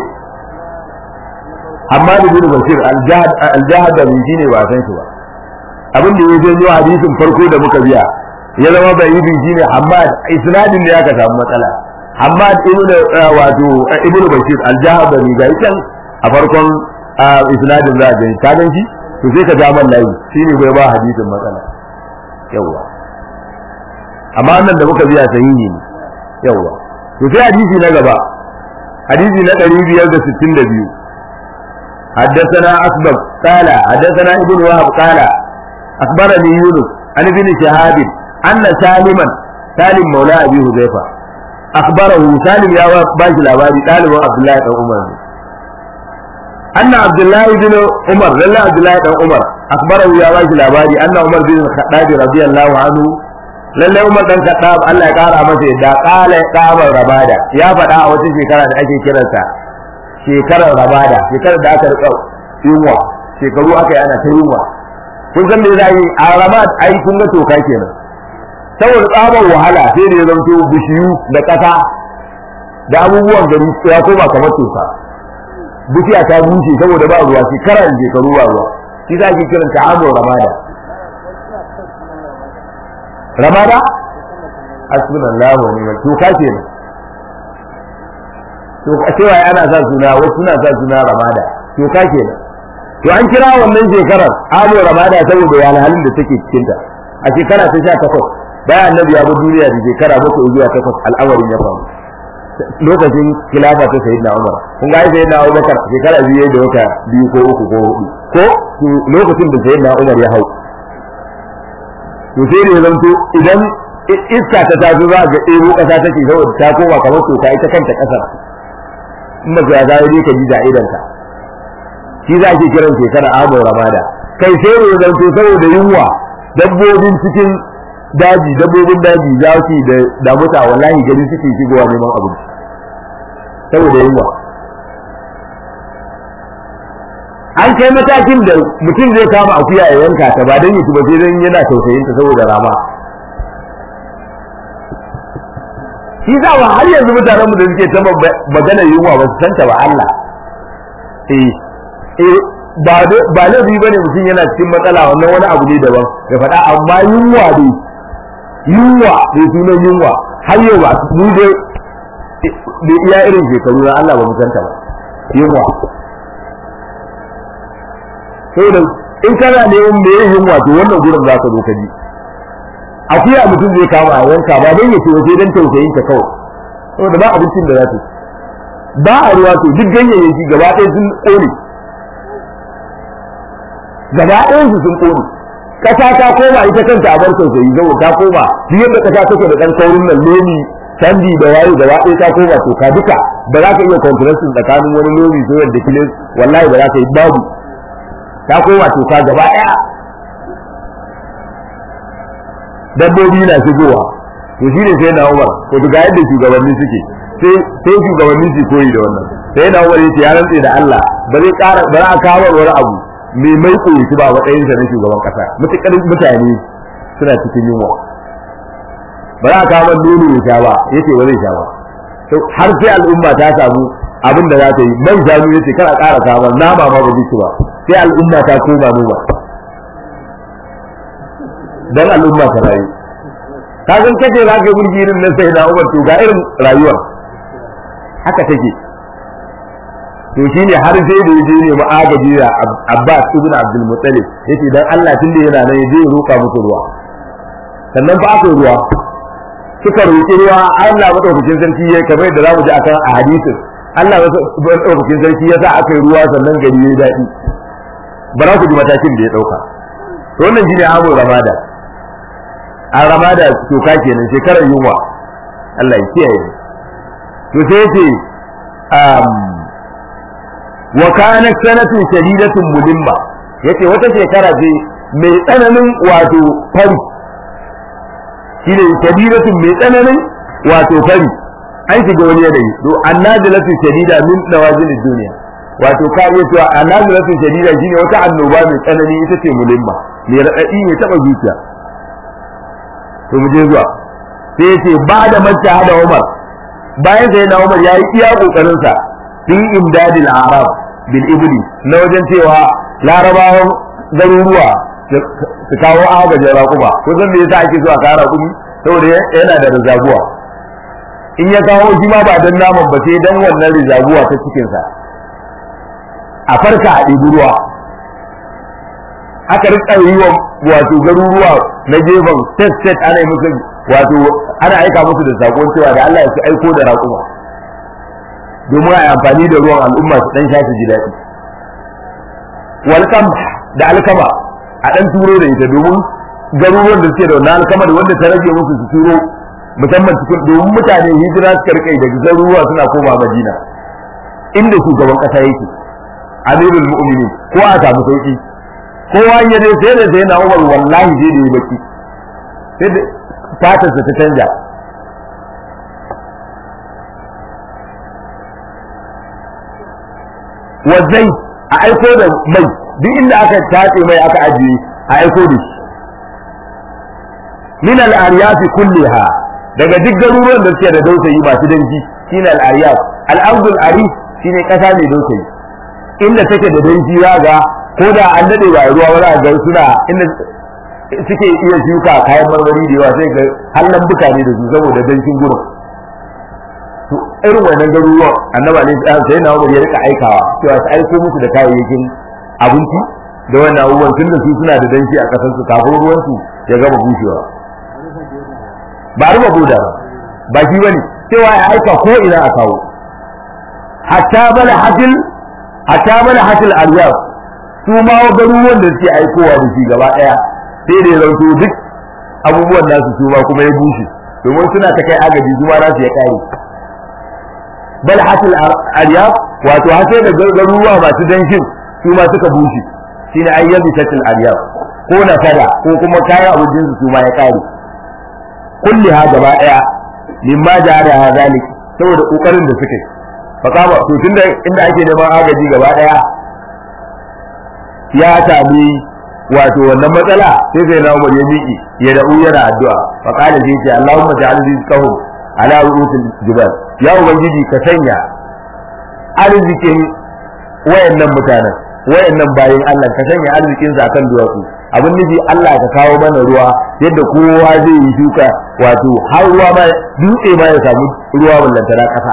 amma da bin bashir aljahad da shi ne ba san shi ba abin da ya janyo hadisin farko da muka biya ya zama bai yi shi ne Hamad isnadin da ya ka samu matsala Hamad ibnu wato ibnu bashir aljahad da ni ga can a farkon isnadin za a gani ka gan shi to sai ka ja man layi shine bai ba hadisin matsala yawa amma nan da muka biya sahihi ne yawa to sai hadisi na gaba hadisi na 562 حدثنا أسبب قال حدثنا ابن وهب قال أخبرني يونس عن ابن شهاب أن سالما سالم مولى أبي حذيفة أخبره سالم يا باش الأبادي قال عبد الله بن عمر أن عبد الله بن عمر لا عبد الله بن عمر أخبره يا باش الأبادي أن عمر بن الخطاب رضي الله عنه lallai Umar dan Khattab Allah ya kara masa yadda kala kamar rabada ya faɗa a wata shekara da ake kiransa shekarar rabada shekarar da aka rika yunwa shekaru aka yi ana ta yunwa kun san me za yi a ramad ai kun ga toka kenan saboda tsabar wahala sai da ya zanto bishiyu da ƙasa da abubuwan gari ya koma kamar toka bishiya ta bushe saboda ba ruwa shekara da shekaru ba ruwa shi za ki kiranta amur ramada ramada hasbunallahu wa ni'mal toka kenan to a cewa ana sa suna wasu suna sa suna ramada to ka kenan to an kira wannan shekarar alo ramada saboda ya halin da take cikin ta a shekara ta 18 bayan annabi ya bi duniya da shekara bakwai zuwa takwas al'amarin ya faru lokacin khilafa ta sayyidina Umar kun ga sayyidina Abubakar shekara biyu da wata biyu ko uku ko hudu ko lokacin da sayyidina Umar ya hau to sai da zanto idan iska ta taso za ga ɗebo ƙasa take saboda ta koma kamar toka ita kanta ƙasar in ba ya zawo dai ka ji da'idanka shi za ke kiran shekara abu ramada kai sai ne zanto saboda yunwa dabbobin cikin daji dabbobin daji za su da damuta wallahi gari suke shigowa neman abinci saboda yunwa an kai matakin da mutum zai kama akuya ya yanka ta ba don yi ba sai don yana tausayin ta saboda rama shi za wa har yanzu mutanen mu da suke ta magana yunwa ba su santa ba Allah eh eh ba ba laifi bane mutum yana cikin matsala wannan wani abu ne daban ya faɗa amma yunwa ne yunwa ne sunan yunwa har yau ba mu dai da iya irin shekaru na Allah ba mu santa ba yunwa saboda in kana neman me yin yunwa to wannan gurin za ka zo ka ji akuya mutum zai kama a yanka ba don ya ce waje don tausayin ta kawai saboda ba abincin da za ta ba a ruwa to duk ganyayyaki gaba ɗaya sun ƙone gaba ɗayan su sun ƙone ƙasa ta koma ita kanta a bar tausayi saboda ta koma duk yadda ƙasa take da ɗan kaurin nan lomi canji da waye gaba ɗaya ta koma to ka duka ba za ka iya konkurensin tsakanin wani lomi so yadda kilin wallahi ba za ka yi babu ta koma to ka gaba ɗaya dabbobi na shigowa to shi ne sai na umar to ga yadda shugabanni suke sai sai shugabanni su koyi da wannan sai na umar yace ya rantse da Allah ba zai ƙara ba za a kawo wani abu mai mai koyi shi ba matsayin sa na shugaban kasa mutukar mutane suna cikin yunwa ba za a kawo nono ya sha ba yace ba zai sha ba har sai al'umma ta samu abin da za ta yi man shanu yace kar a ƙara kawo nama ma ba zai ci ba sai al'umma ta koma noma dan al'umma ta rayu ka san kace za ka burgi irin nan sai da Umar to ga irin rayuwar haka take to shine har sai da yaje ne ma'agaji da Abbas ibn Abdul Muttalib yace dan Allah tun da yana nan yaje ya roka musu ruwa sannan ba aka ruwa suka roki ruwa Allah madaukakin sarki ya kamar da zamu ji akan a hadisin Allah madaukakin sarki ya sa aka yi ruwa sannan gari ya daɗi bara ku ji matakin da ya dauka to wannan shine abu ramada an rama da toka kenan shekarar yunwa Allah ya kiyaye to sai yace um wa kanat sanatun shadidatun mulimma yace wata shekara ce mai tsananin wato fari shine shadidatun mai tsananin wato fari an shiga wani yanayi to annazilatu shadida min nawazil dunya wato ka iya cewa annazilatu shadida shine wata annoba mai tsanani ita ce mulimma mai raɗaɗi mai taɓa zuciya to mu je zuwa sai yace ba da manta hada Umar bayan sai na Umar yayi iya kokarin sa fi imdadil arab bil ibli na wajen cewa larabawan garuruwa su kawo agajin raƙuma ko zan me yasa ake zuwa kawo raƙumi saboda yana da rizaguwa in ya kawo shi ma ba dan naman ba sai dan wannan rizaguwa ta cikin sa a farka a ɗibi ruwa aka rika yi wa wato garuruwa na gefen state state ana yi musu wato ana aika musu da sakon cewa da Allah ya ci aiko da raƙuma domin a yi amfani da ruwan al'umma su dan sha su ji daɗi walƙam da alkama a dan turo da ita domin garuruwan da suke da wannan alkama da wanda ta rage musu su turo musamman cikin domin mutane hijira suka rika daga garuruwa suna koma Madina inda shugaban ƙasa yake amirul mu'minin ko a samu sauki kowa ya dai sai da sai na umar wallahi sai da yi baki sai da fatarsa ta canja wazai a aiko da mai duk inda aka tace mai aka ajiye a aiko da shi min al-aryafi kulliha daga duk garuruwan da suke da dausayi masu danji shine al-aryaf al-ardul arif shine kasa mai dausayi inda take da danji za ga ko da an dade ba ruwa wani ga suna inda suke iya shuka kayan marmari da yawa sai ga hallan mutane da su saboda danshin gurin to irin wannan garuruwan annaba ne sai na Umar ya rika aikawa cewa su aiko musu da kayayyakin abinci da wannan abubuwan tunda su suna da danshi a kasar su kafin ruwan su ya gama bushewa ba ruba boda ba ba shi bane cewa ya aika ko ina a kawo hatta bala hatil hatta bala hatil aryaf su ma garuruwan da suke aikowa da shi gaba daya sai da ya zanto duk abubuwan nasu su ma kuma ya bushe domin suna ta kai agaji su ma nasu ya kare bal hasil aryaf wato har sai da garuruwa masu danshin su ma suka bushe shine ayyabi tatil aryaf ko na fada ko kuma kayan abincin su ma ya kare kulliha gaba daya mimma jahada zalik saboda kokarin da suka yi fakama to tunda inda ake neman agaji gaba daya ya sami wato wannan matsala sai sai na Umar ya miki ya da yana addu'a fa qala sai ce Allahumma ja'al rizqahum ala ru'usil jibal ya ubangiji ka sanya arzikin wayannan mutanen wayannan bayin Allah ka sanya arzikin sa kan duwatsu abin nufi Allah ka kawo mana ruwa yadda kowa zai yi shuka wato har ruwa ma dutse ma ya samu ruwa ballantana kasa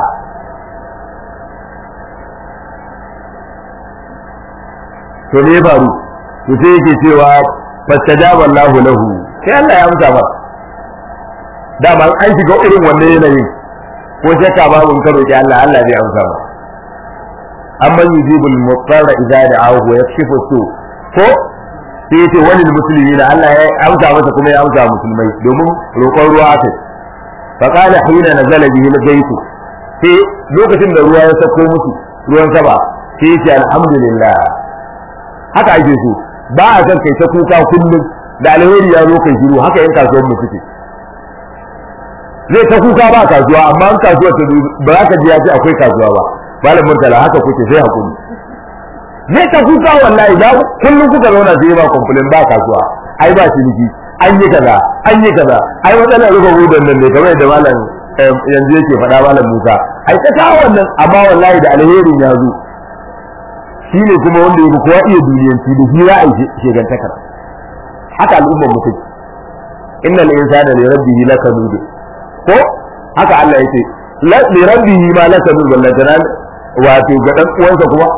to me faru to sai yake cewa fastajaba Allahu lahu sai Allah ya amsa ba dama an shiga irin wannan yanayin ko shakka babu in ka roki Allah Allah zai amsa ba amma yujibul mutarra idza da'ahu wa yakshifu su ko sai yace walil muslimina Allah ya amsa masa kuma ya amsa musulmai domin roƙon ruwa aka fa qala hina nazala bihi al-bayt sai lokacin da ruwa ya sako musu ruwan sama sai yace alhamdulillah haka ake so ba a san kai ta kuka kullum da alheri ya zo kai shiru haka yan kasuwar mu suke zai ta kuka ba kasuwa amma an kasuwa ta ba za ka ji ya ce akwai kasuwa ba malam murtala haka kuke sai hakuri zai ta kuka wallahi da kullum kuka zauna sai ba complain ba kasuwa ai ba ciniki an yi kaza an yi kaza ai matsalar rufe gudan nan ne kamar yadda malam yanzu yake faɗa malam Musa ai ta kawo wannan amma wallahi da alherin ya zo shi ne kuma wanda ya kowa iya duniyanci da hira a shegantakar haka al'ummar mu take innal insana li rabbihi lakanud ko haka Allah yake li rabbihi ma lakanud walla jaran wato ga dan uwansa kuma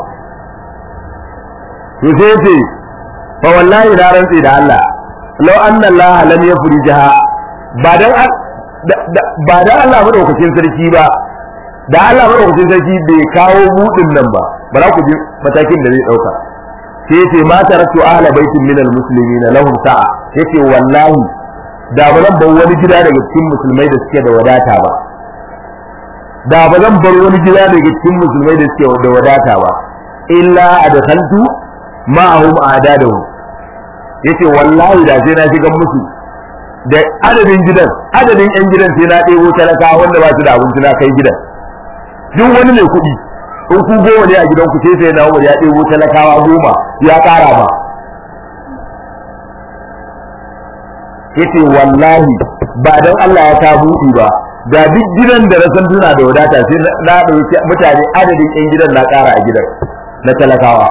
to sai yace fa wallahi na rantsi da Allah law anna Allah lam yafrijaha ba dan ba dan Allah madaukakin sarki ba da Allah madaukakin sarki bai kawo budin nan ba ba za ku ji matakin da zai dauka sai yace ma taraktu ahla baitin min almuslimin lahum sa'a yace wallahi da ba zan bar wani gida daga cikin musulmai da suke da wadata ba da ba zan bar wani gida daga cikin musulmai da suke da wadata ba illa adkhaltu ma'ahum adadahu yace wallahi da sai na shiga musu da adadin gidan adadin yan gidan sai na ɗebo talaka wanda ba su da abinci na kai gidan duk wani mai kuɗi in ku goma ne a gidanku sai sai na umar ya ɗebo talakawa goma ya ƙara ba yace wallahi ba dan Allah ya ta buɗi ba da duk gidan da rasan tuna da wadata sai na ɗauki mutane adadin ƴan gidan na ƙara a gidan na talakawa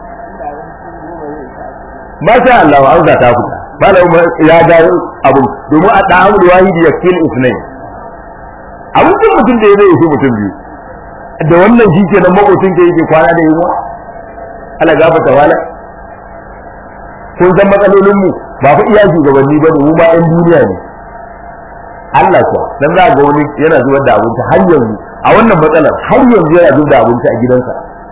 masha Allah an za ta fita malam ya ga abu domin a ɗan amur wahidi ya kil isnai abincin mutum da ya zai mutum biyu da wannan shi ke nan makocin ka yake kwana da yunwa ala gafata wala kun san matsalolin mu ba fa iya shugabanni ba ne mu ma yan duniya ne Allah kuwa dan za ga wani yana zubar da abinci har yanzu a wannan matsalar har yanzu yana zubar da abinci a gidansa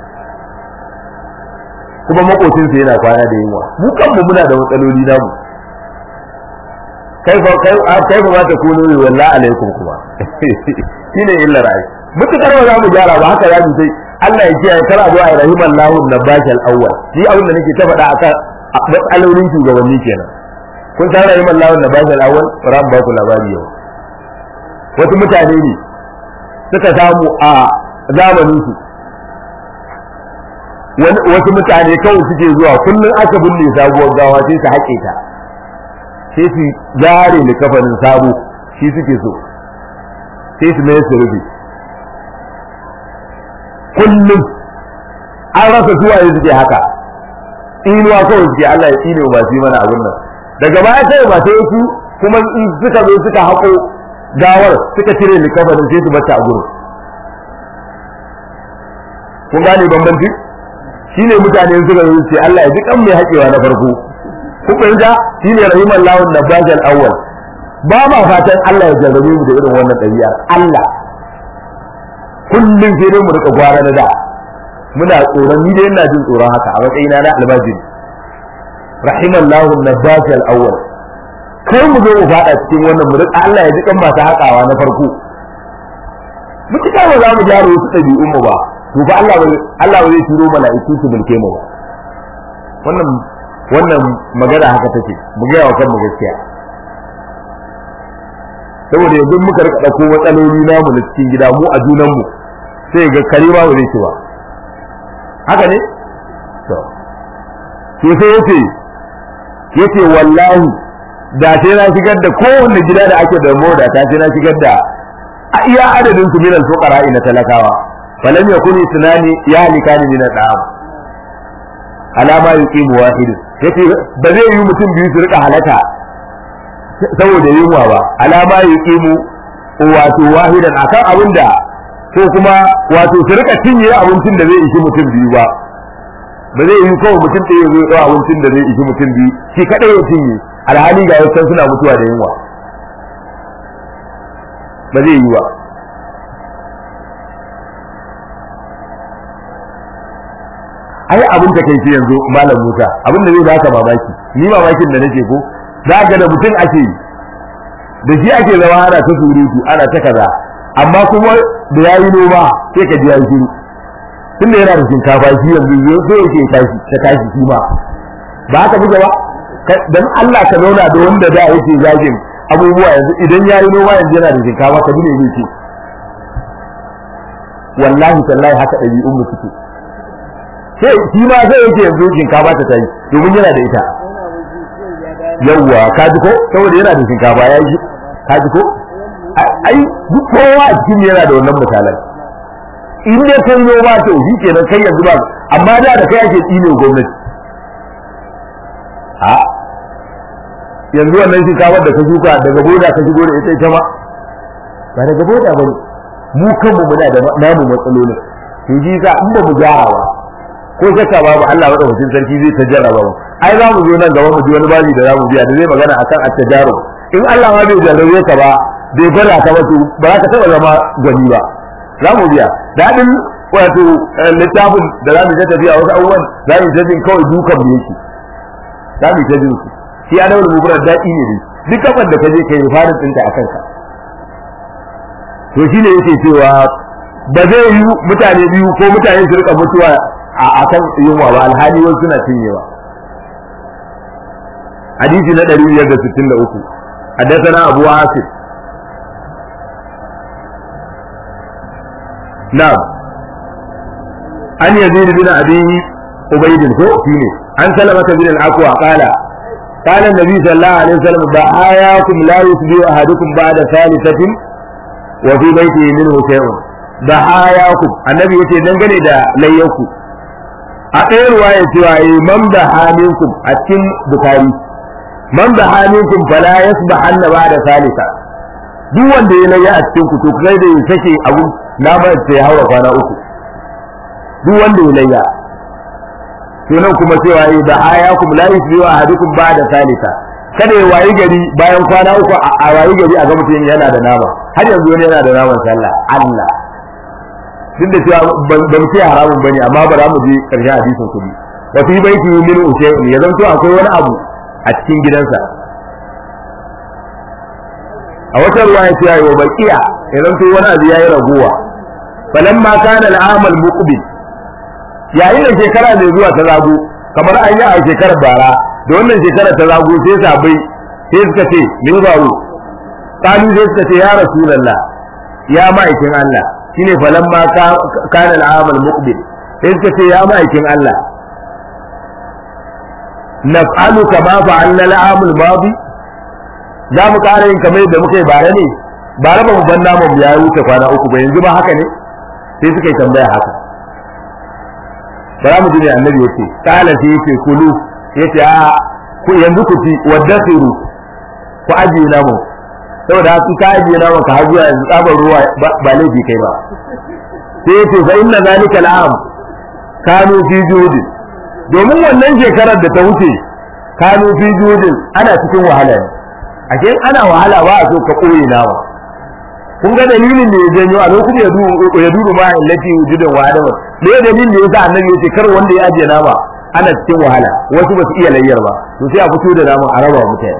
kuma makocinsa yana kwana da yunwa mu kanmu muna da matsaloli namu kai fa kai kai fa ta kuno wallahi alaikum kuma shine illa rai mutukar ba za mu gyara ba haka za mu sai Allah ya kiyaye kar a zo a rahiman lahu nabashi al-awwal shi abin da nake ta faɗa akan matsalolin shugabanni kenan kun san rahiman lahu nabashi al-awwal ran ba ku labari yau wasu mutane ne suka samu a zamanin su wasu mutane kawai suke zuwa kullum aka binne sabuwar gawa sai su haƙe ta sai su zare likafanin sabo shi suke so sai su mai su rufe kullum an rasa zuwa yanzu suke haka inuwa kawai suke Allah ya tsine ba su mana abin nan daga baya sai ba sai su kuma in suka zo suka hako gawar suka cire likafanin sai su bata a gurin kun gane bambanci shine mutane suka zo ce Allah ya ji kan mai haƙewa na farko kun fahimta shine rahiman lawun nabbaj al-awwal ba ma fatan Allah ya jarrabe mu da irin wannan ɗabi'a Allah kullum sai dai mu rika gwara na da muna tsoron ni dai ina jin tsoron haka a matsayina na albajiri rahimallahu nabbaj al-awwal kai mu zo mu fada cikin wannan mu rika Allah ya ji kan masu haƙawa na farko mutuka ba za mu gyara wasu ɗabi'un mu ba to fa Allah Allah ba zai turo mala'iku su mulke mu ba wannan wannan magana haka take mu ga wa kanmu gaskiya saboda yanzu muka rika dauko matsaloli namu na cikin gida mu a junan mu sai ga kare ba zai ci ba haka ne to to sai yace yace wallahi da sai na shigar da kowanne gida da ake da moda ta sai na shigar da a iya adadin su minal fuqara ina talakawa falam yakuni tunani ya likani min al'am alama yuqimu wahid yace ba zai yi mutum biyu su rika halaka saboda yunwa ba alama yuqimu wato wahidan akan abinda ko kuma wato su rika cinye abincin da zai ishi mutum biyu ba ba zai yi kawai mutum ɗaya zai ɗau abincin da zai ishi mutum biyu shi kaɗai ya cinye alhali ga wasu suna mutuwa da yunwa ba zai yi ba ai abin da kai yanzu malam Musa abin da zai baka mamaki ni mamakin da nake ko za ga da mutum ake da shi ake zama ana ta surutu ana ta kaza amma kuma da yayi noma sai ka ji yayi shiru tunda yana da shinkafa shi yanzu sai yake tashi ta tashi shi ma ba haka buga ba dan Allah ka zauna da wanda da yake zagin abubuwa yanzu idan yayi noma yanzu yana da shinkafa ka dune ne ce wallahi tallahi haka ɗabi'un mu suke sai shi ma zai yake yanzu shinkafa ta tayi domin yana da ita yawwa ka ji ko saboda yana da shinkafa ya yi ka ji ko ai duk kowa a cikin yana da wannan misalan in dai kan yo ba to shi kenan kai yanzu ba amma da da kai ake tsine gwamnati a yanzu wannan shinkafar da ka shuka daga boda ka shigo da ita ita ma ba daga boda ba mu kanmu muna da namu matsalolin to ji za in ba mu gyara ba ko shakka babu Allah madaukakin sarki zai ta jarraba mu ai za mu zo nan gaba mu ji wani babi da za mu biya da zai magana akan at-tajaru in Allah ma bai jarrabe ka ba bai gwada ka ba to ba za ka taba zama gwani ba za mu biya dadin wato littafin da za mu ta tafiya wasu abubuwan za mu ta jin kawai dukan mu yake za mu ta jin su shi ana wani mugurar daɗi ne dai duk kafar da ka je ka yi farin ɗinta a kanka to shi ne yake cewa ba zai yi mutane biyu ko mutane su rika mutuwa a kan yunwa ba alhali wasu suna cinyewa hadisi na 563 حدثنا أبو عاصم نعم عن يزيد بن أبي عبيد هو فيه عن سلمة بن الأكوى قال قال النبي صلى الله عليه وسلم بآياكم لا يصبح أحدكم بعد ثالثة وفي بيته منه شيء بآياكم النبي يقول دنگane da layyanku a ɗaya ruwaya cewa yi man da haminku a cikin bukari man da haminku fala yasbah anna ba da salisa duk wanda ya layya a cikin ku to kai da ya sake abu na ba sai hawa kwana uku duk wanda ya layya to nan kuma cewa yi da ayakum la yusbihu ahadukum ba da salisa kada ya wayi gari bayan kwana uku a wayi gari a ga mutum yana da nama har yanzu wani yana da naman sallah Allah duk da cewa ban mu ce haramun bane amma ba za mu je karshen hadisin kudi wa fi baiti min ushay'in ya zanto akwai wani abu a cikin gidansa a wata ruwa ya ce wa baqiya ya zanto wani abu yayi raguwa falamma kana al'amal muqbil yayin da shekara mai zuwa ta zago kamar an yi a shekarar bara da wannan shekarar ta zago sai sabai sai suka ce me faru kalu sai suka ce ya rasulullah ya ma'aikin Allah shine falamma kana al'amal muqbil sai suka ce ya ma'aikin Allah naf'alu kama fa'alna al'amul madi za mu ƙara yin kamar yadda muka yi bare ne bare ba mu ban namu ya wuce kwana uku ba yanzu ba haka ne sai suka yi tambaya haka bara mu ji ne annabi yace kala sai yace kulu yace a ku yanzu ku ci waddasiru ku ajiye namu saboda haka ka ajiye namu ka hajiya yanzu tsabar ruwa ba laifi kai ba sai yace fa inna zalika al'am kanu fi judi domin wannan shekarar da ta wuce kanu fi judin ana cikin wahala ne ashe ana wahala ba a so ka koye nawa kun ga dalilin da ya janyo a lokacin ya dubu ya dubu ma illati wujudin wa adama me ya dalilin da yasa annabi ya ce kar wanda ya ajiye nama ana cikin wahala wasu ba su iya layyar ba to sai a fito da nama a raba mutane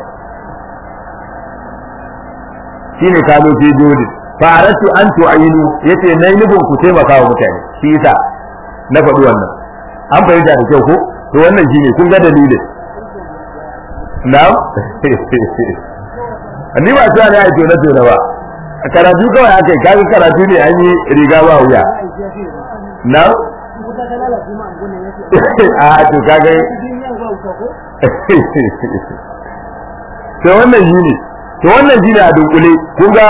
shine kano fi jodi fa aratu an tu'ayinu yace nayi nufin ku taimaka wa mutane shi yasa na faɗi wannan an fahimta da kyau ko to wannan shine kun ga dalilin na'am ni ba cewa ne a tona tona ba karatu kawai aka yi kaga karatu ne an yi riga ba wuya na a to kaga to wannan shi ne to wannan shi ne a dunkule kun ga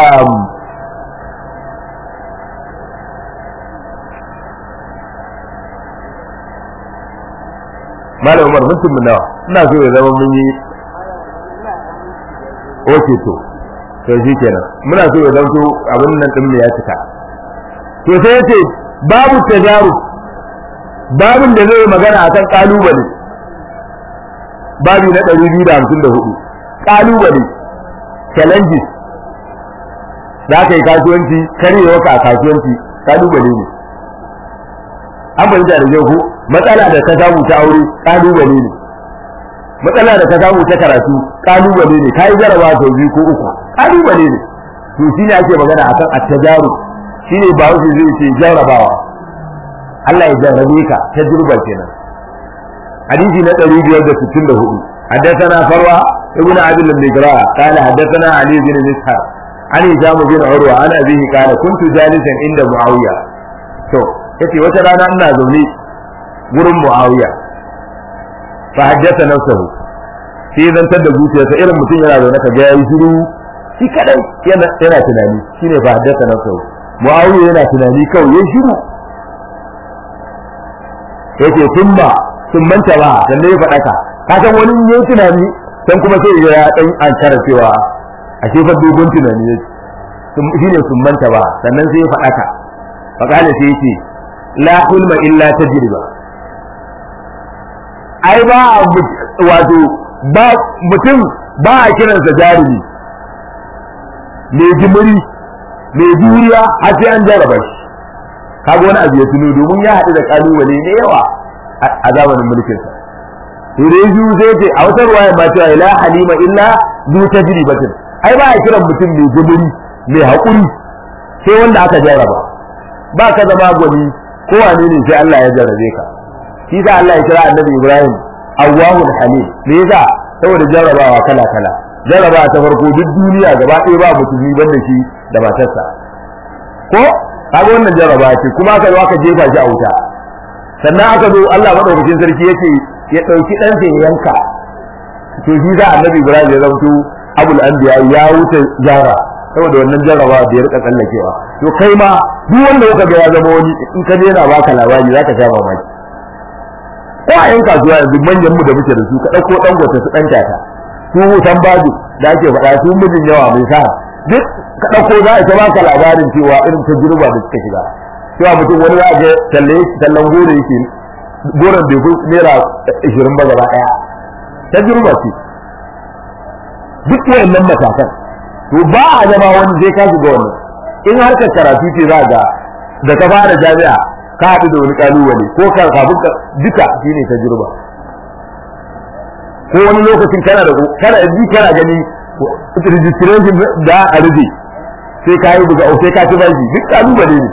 Malam Umar mutum mun nawa ina so ya zama mun yi oke to to shi kenan muna so ya zanto abin nan din ya cika to sai yace babu tajaru babin da zai magana akan kalubale babi na 254 kalubale challenges da kai kasuwanci karewa ka kasuwanci kalubale ne an bayyana da yau matsala da ka samu ta aure kalubale ne matsala da ka samu ta karatu kalubale ne kai jaraba sau biyu ko uku kalubale ne to shine ake magana akan at-tajaru shine ba wuce zai ce jarabawa Allah ya jarrabe ka tajruba kenan hadisi na 564 حدثنا فروة ابن عبد المجراء قال حدثنا علي بن مسهر عن هشام بن عروة عن أبيه قال كنت جالسا عند معاوية to yace wata rana ina zaune gurin Muawiya fa haddatha nafsuhu sai zantar da zuciyarsa irin mutum yana zaune ka ga yayi shiru shi kadai yana yana tunani shine fa haddatha nafsuhu Muawiya yana tunani kawai yayi shiru yace tumma sun manta ba dan ne faɗa ka ka san wani yayi tunani dan kuma sai ya dan an kara cewa a fa dogon tunani yake shine sun manta ba sannan sai ya faɗa ka fa kana sai yace la hulma illa tajriba ai ba wato ba mutum ba a kiransa jarumi mai jimiri mai juriya har sai an jaraba shi kaga wani abu ya tuno domin ya haɗu da kalubale ne yawa a zamanin mulkinsa to da yanzu zai ce a wata ruwaya ma cewa la halima illa zu tajribatin ai ba a kiran mutum mai jimiri mai haƙuri sai wanda aka jaraba ba ka zama gwani ko wane ne sai Allah ya jarabe ka shi sa Allah ya kira annabi Ibrahim Awwahul Halim me yasa saboda jarrabawa kala kala jarrabawa ta farko duk duniya gaba ɗaya ba musulmi banda shi da matarsa ko kaga wannan jarrabawa ce kuma aka zo aka jefa shi a wuta sannan aka zo Allah madaukakin sarki yake ya dauki dan sai ya yanka to shi sa annabi Ibrahim ya zanto abul anbiya ya wuce jara saboda wannan jarrabawa da ya rika tsallakewa to kai ma duk wanda kuka ga ya zama wani in ka je na baka labari zaka sha mamaki ko a yan kasuwa yanzu manyan mu da muke da su ka dauko dan gwata su dan tata su hutan bazu da ake faɗa su mijin yawa mai sa duk ka dauko za a ta baka labarin cewa irin tajruba da suka shiga cewa mutum wani za ga talle tallan gore yake goron bai fi naira 20 ba gaba daya tajruba ce duk wayannan matakan to ba a zama wani zai ka shiga wannan in harkar karatu ce za ga da ka fara jami'a ka haɗu da wani kalubale ko ka kafin ka duka shine tajruba ko wani lokacin kana da kana ji kana gani registration da a rufe sai ka yi buga sai ka ci bashi duk kalubale ne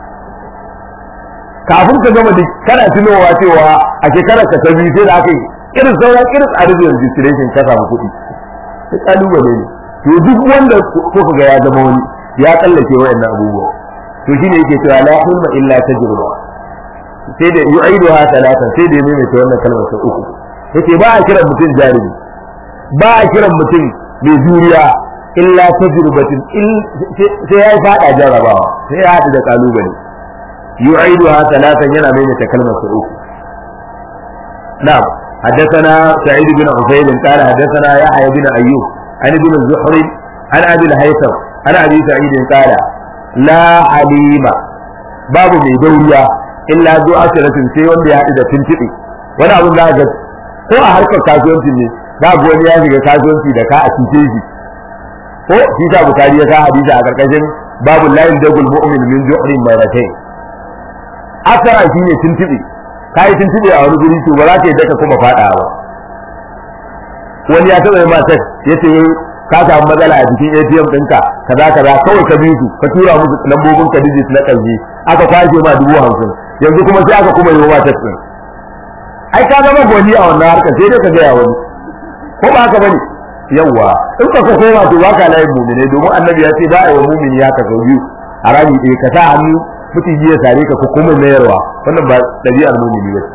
kafin ka gama duk kana tunowa cewa a shekarar ka ta biyu sai da aka yi irin sauran irin a rufe registration ka samu kuɗi sai kalubale ne to duk wanda ko ga ya zama wani ya tsallake wayannan abubuwa to shine yake cewa la hulma illa tajruba sai da yu'iduha talatan sai da mai ta wannan kalmar sau uku yace ba a kiran mutum jarumi ba a kiran mutum mai juriya illa tajrubatin sai ya fada jarabawa sai ya hadu da kalubale yu'iduha talatan yana mai ta kalmar sau uku na'am حدثنا سعيد بن عفير قال حدثنا يحيى بن ايوب عن ابن الزهري عن ابي الهيثم عن ابي سعيد قال لا حليم باب mai dauriya illa zu asiratin sai wanda ya haɗu da tuntuɓe wani abin da ga ko a harkar kasuwanci ne za ga wani ya shiga kasuwanci da ka a cuce shi ko shi sa bukari ya ka hadisi a karkashin babu layin dagul mu'min min ju'rin maratayn asara shine tuntuɓe ka yi tuntuɓe a wani guri to ba za ka yi daka kuma faɗa ba wani ya taɓa yi matar ya ce ka samu matsala a cikin ATM ɗinka kaza kaza kawai ka bi su ka tura musu lambobin ka digit na ƙarshe aka kwashe ma dubu hamsin yanzu kuma sai aka kuma yi wa matar ɗin ai ka zama gwani a wannan harkar sai dai ka gaya wani ko ba haka bane yawa in ka koma to baka layin mu'mine domin annabi ya ce ba a yi wa mu'mini ya ka sau biyu a rami ɗaya ka sa hannu mutum ya sare ka ko kuma mayarwa wannan ba ɗabi'ar mu'mini ba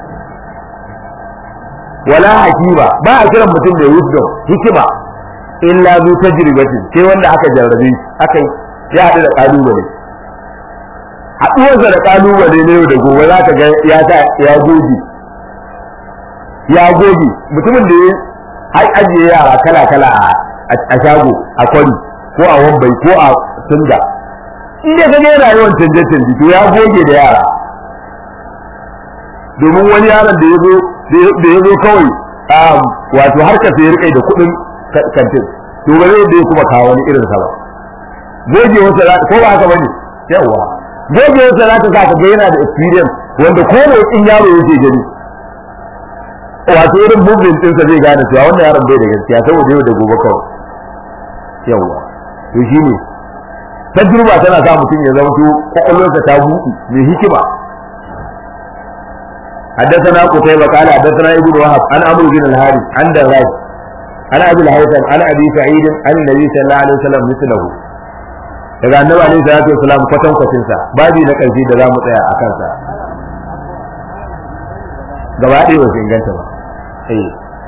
wala hakima ba a kiran mutum mai wisdom hikima illa zu tajribatin sai wanda aka jarrabe shi aka ya haɗu da kalubale haɗuwarsa da kalubale ne da gobe za ka ga ya sa ya goge ya goge mutumin da ya har ajiye yara kala kala a shago a kwari ko a wambai ko a singa in dai ka ga rayuwar canje canje to ya goge da yara domin wani yaron da ya zo da ya zo kawai wato har ka sayar kai da kuɗin kantin to ba zai da kuma kawo wani irin sa ba goge wasa za ko ba haka bane yawa goge wasa za ta sa ka ga yana da experience wanda ko da in yaro yake gani wato irin movement ɗinsa zai gane cewa wannan yaron bai da gaskiya saboda yau da gobe kawai yawa to shine tajruba tana sa mutum ya zama to kwakwalwarsa ta buɗe mai hikima حدثنا قتيبة قال حدثنا ابن وهب عن عمرو بن الحارث عن دراج عن ابي الهيثم عن ابي سعيد عن النبي صلى الله عليه وسلم مثله daga annabi alaihi salatu wasalam kwatan kwatin sa babi na karshe da zamu tsaya a kansa gaba ɗaya ba su inganta ba eh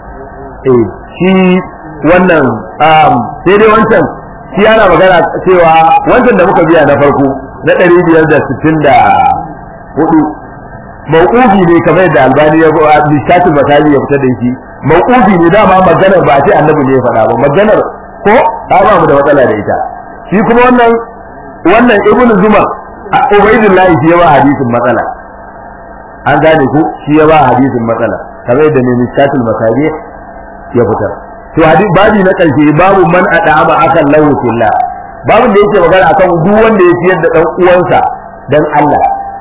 eh shi wannan sai dai wancan shi ana magana cewa wancan da muka biya na farko na ɗari biyar da sittin da hudu mauqufi ne kamar yadda albani ya a bishatul masali ya fitar da shi mauqufi ne dama maganar ba a ce annabi ne ya faɗa ba maganar ko ta ba mu da matsala da ita shi kuma wannan wannan ibnu zumar ubaidullah shi ya ba hadisin matsala an gane ku shi ya ba hadisin matsala kamar yadda ne bishatul masali ya fitar to hadisi babi na karshe babu man adama akan lahu fillah babin da yake magana akan duk wanda ya ciyar da dan uwansa dan Allah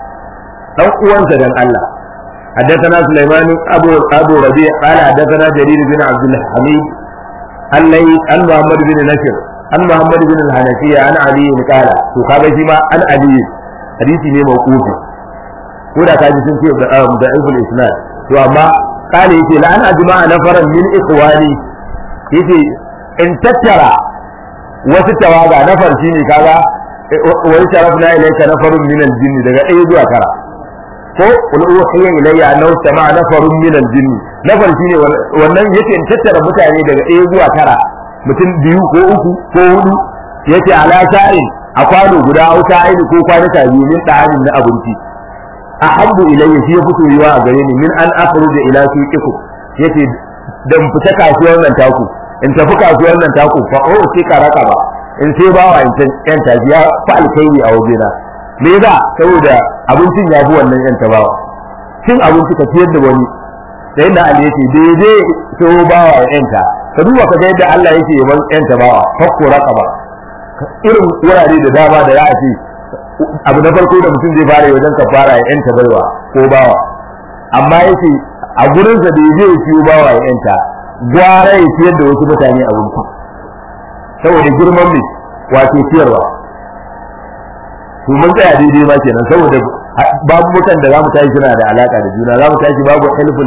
dan uwansa dan Allah حدثنا سليمان ابو ابو ربيع قال حدثنا جرير بن عبد الحميد الليل عن محمد بن نشر عن محمد بن الحنفية عن علي قال to kaga shi ma an ali hadisi ne mawqufi ko da kaji sun ce da ibn isnad to amma kale yace la an ajma'a nafaran min ikhwani yace in tattara wasu tawaga nafar shine kaga wani sharafna ilayka nafarun min al-jinni daga ɗaya zuwa tara ko qul uhiya ilayya annahu sama'a nafarun min al-jinn nafar shine wannan yake in tattara mutane daga ɗaya zuwa tara mutum biyu ko uku ko hudu yake ala sha'in a kwano guda au sha'in ko kwanuka biyu min da'anin na abinci ahabbu ilayya shi ya fito yiwa a gare ni min an akhruja ila suqiku yace dan fita kasuwar nan taku in tafi kasuwar nan taku fa o sai ka raka ba in sai bawa in yan tafiya fa alkhairi a wajena me yasa saboda abincin ya fi wannan yan tabawa cin abinci ka ciyar da wani sai da Allah yake daidai so bawa ya yanta ka duba ka ga yadda Allah yake yaban yan tabawa fakko raqaba irin wurare da dama da za a ce abu na farko da mutum zai fara wajen ka fara ya yanta baiwa ko bawa amma yake a gurin sa da yaje ya ciyo bawa ya yanta gwara ya ciyar da wasu mutane abinci saboda girman ne wato ciyarwa to mun tsaya daidai ma kenan saboda babu mutan da zamu tashi suna da alaka da juna zamu tashi babu hilful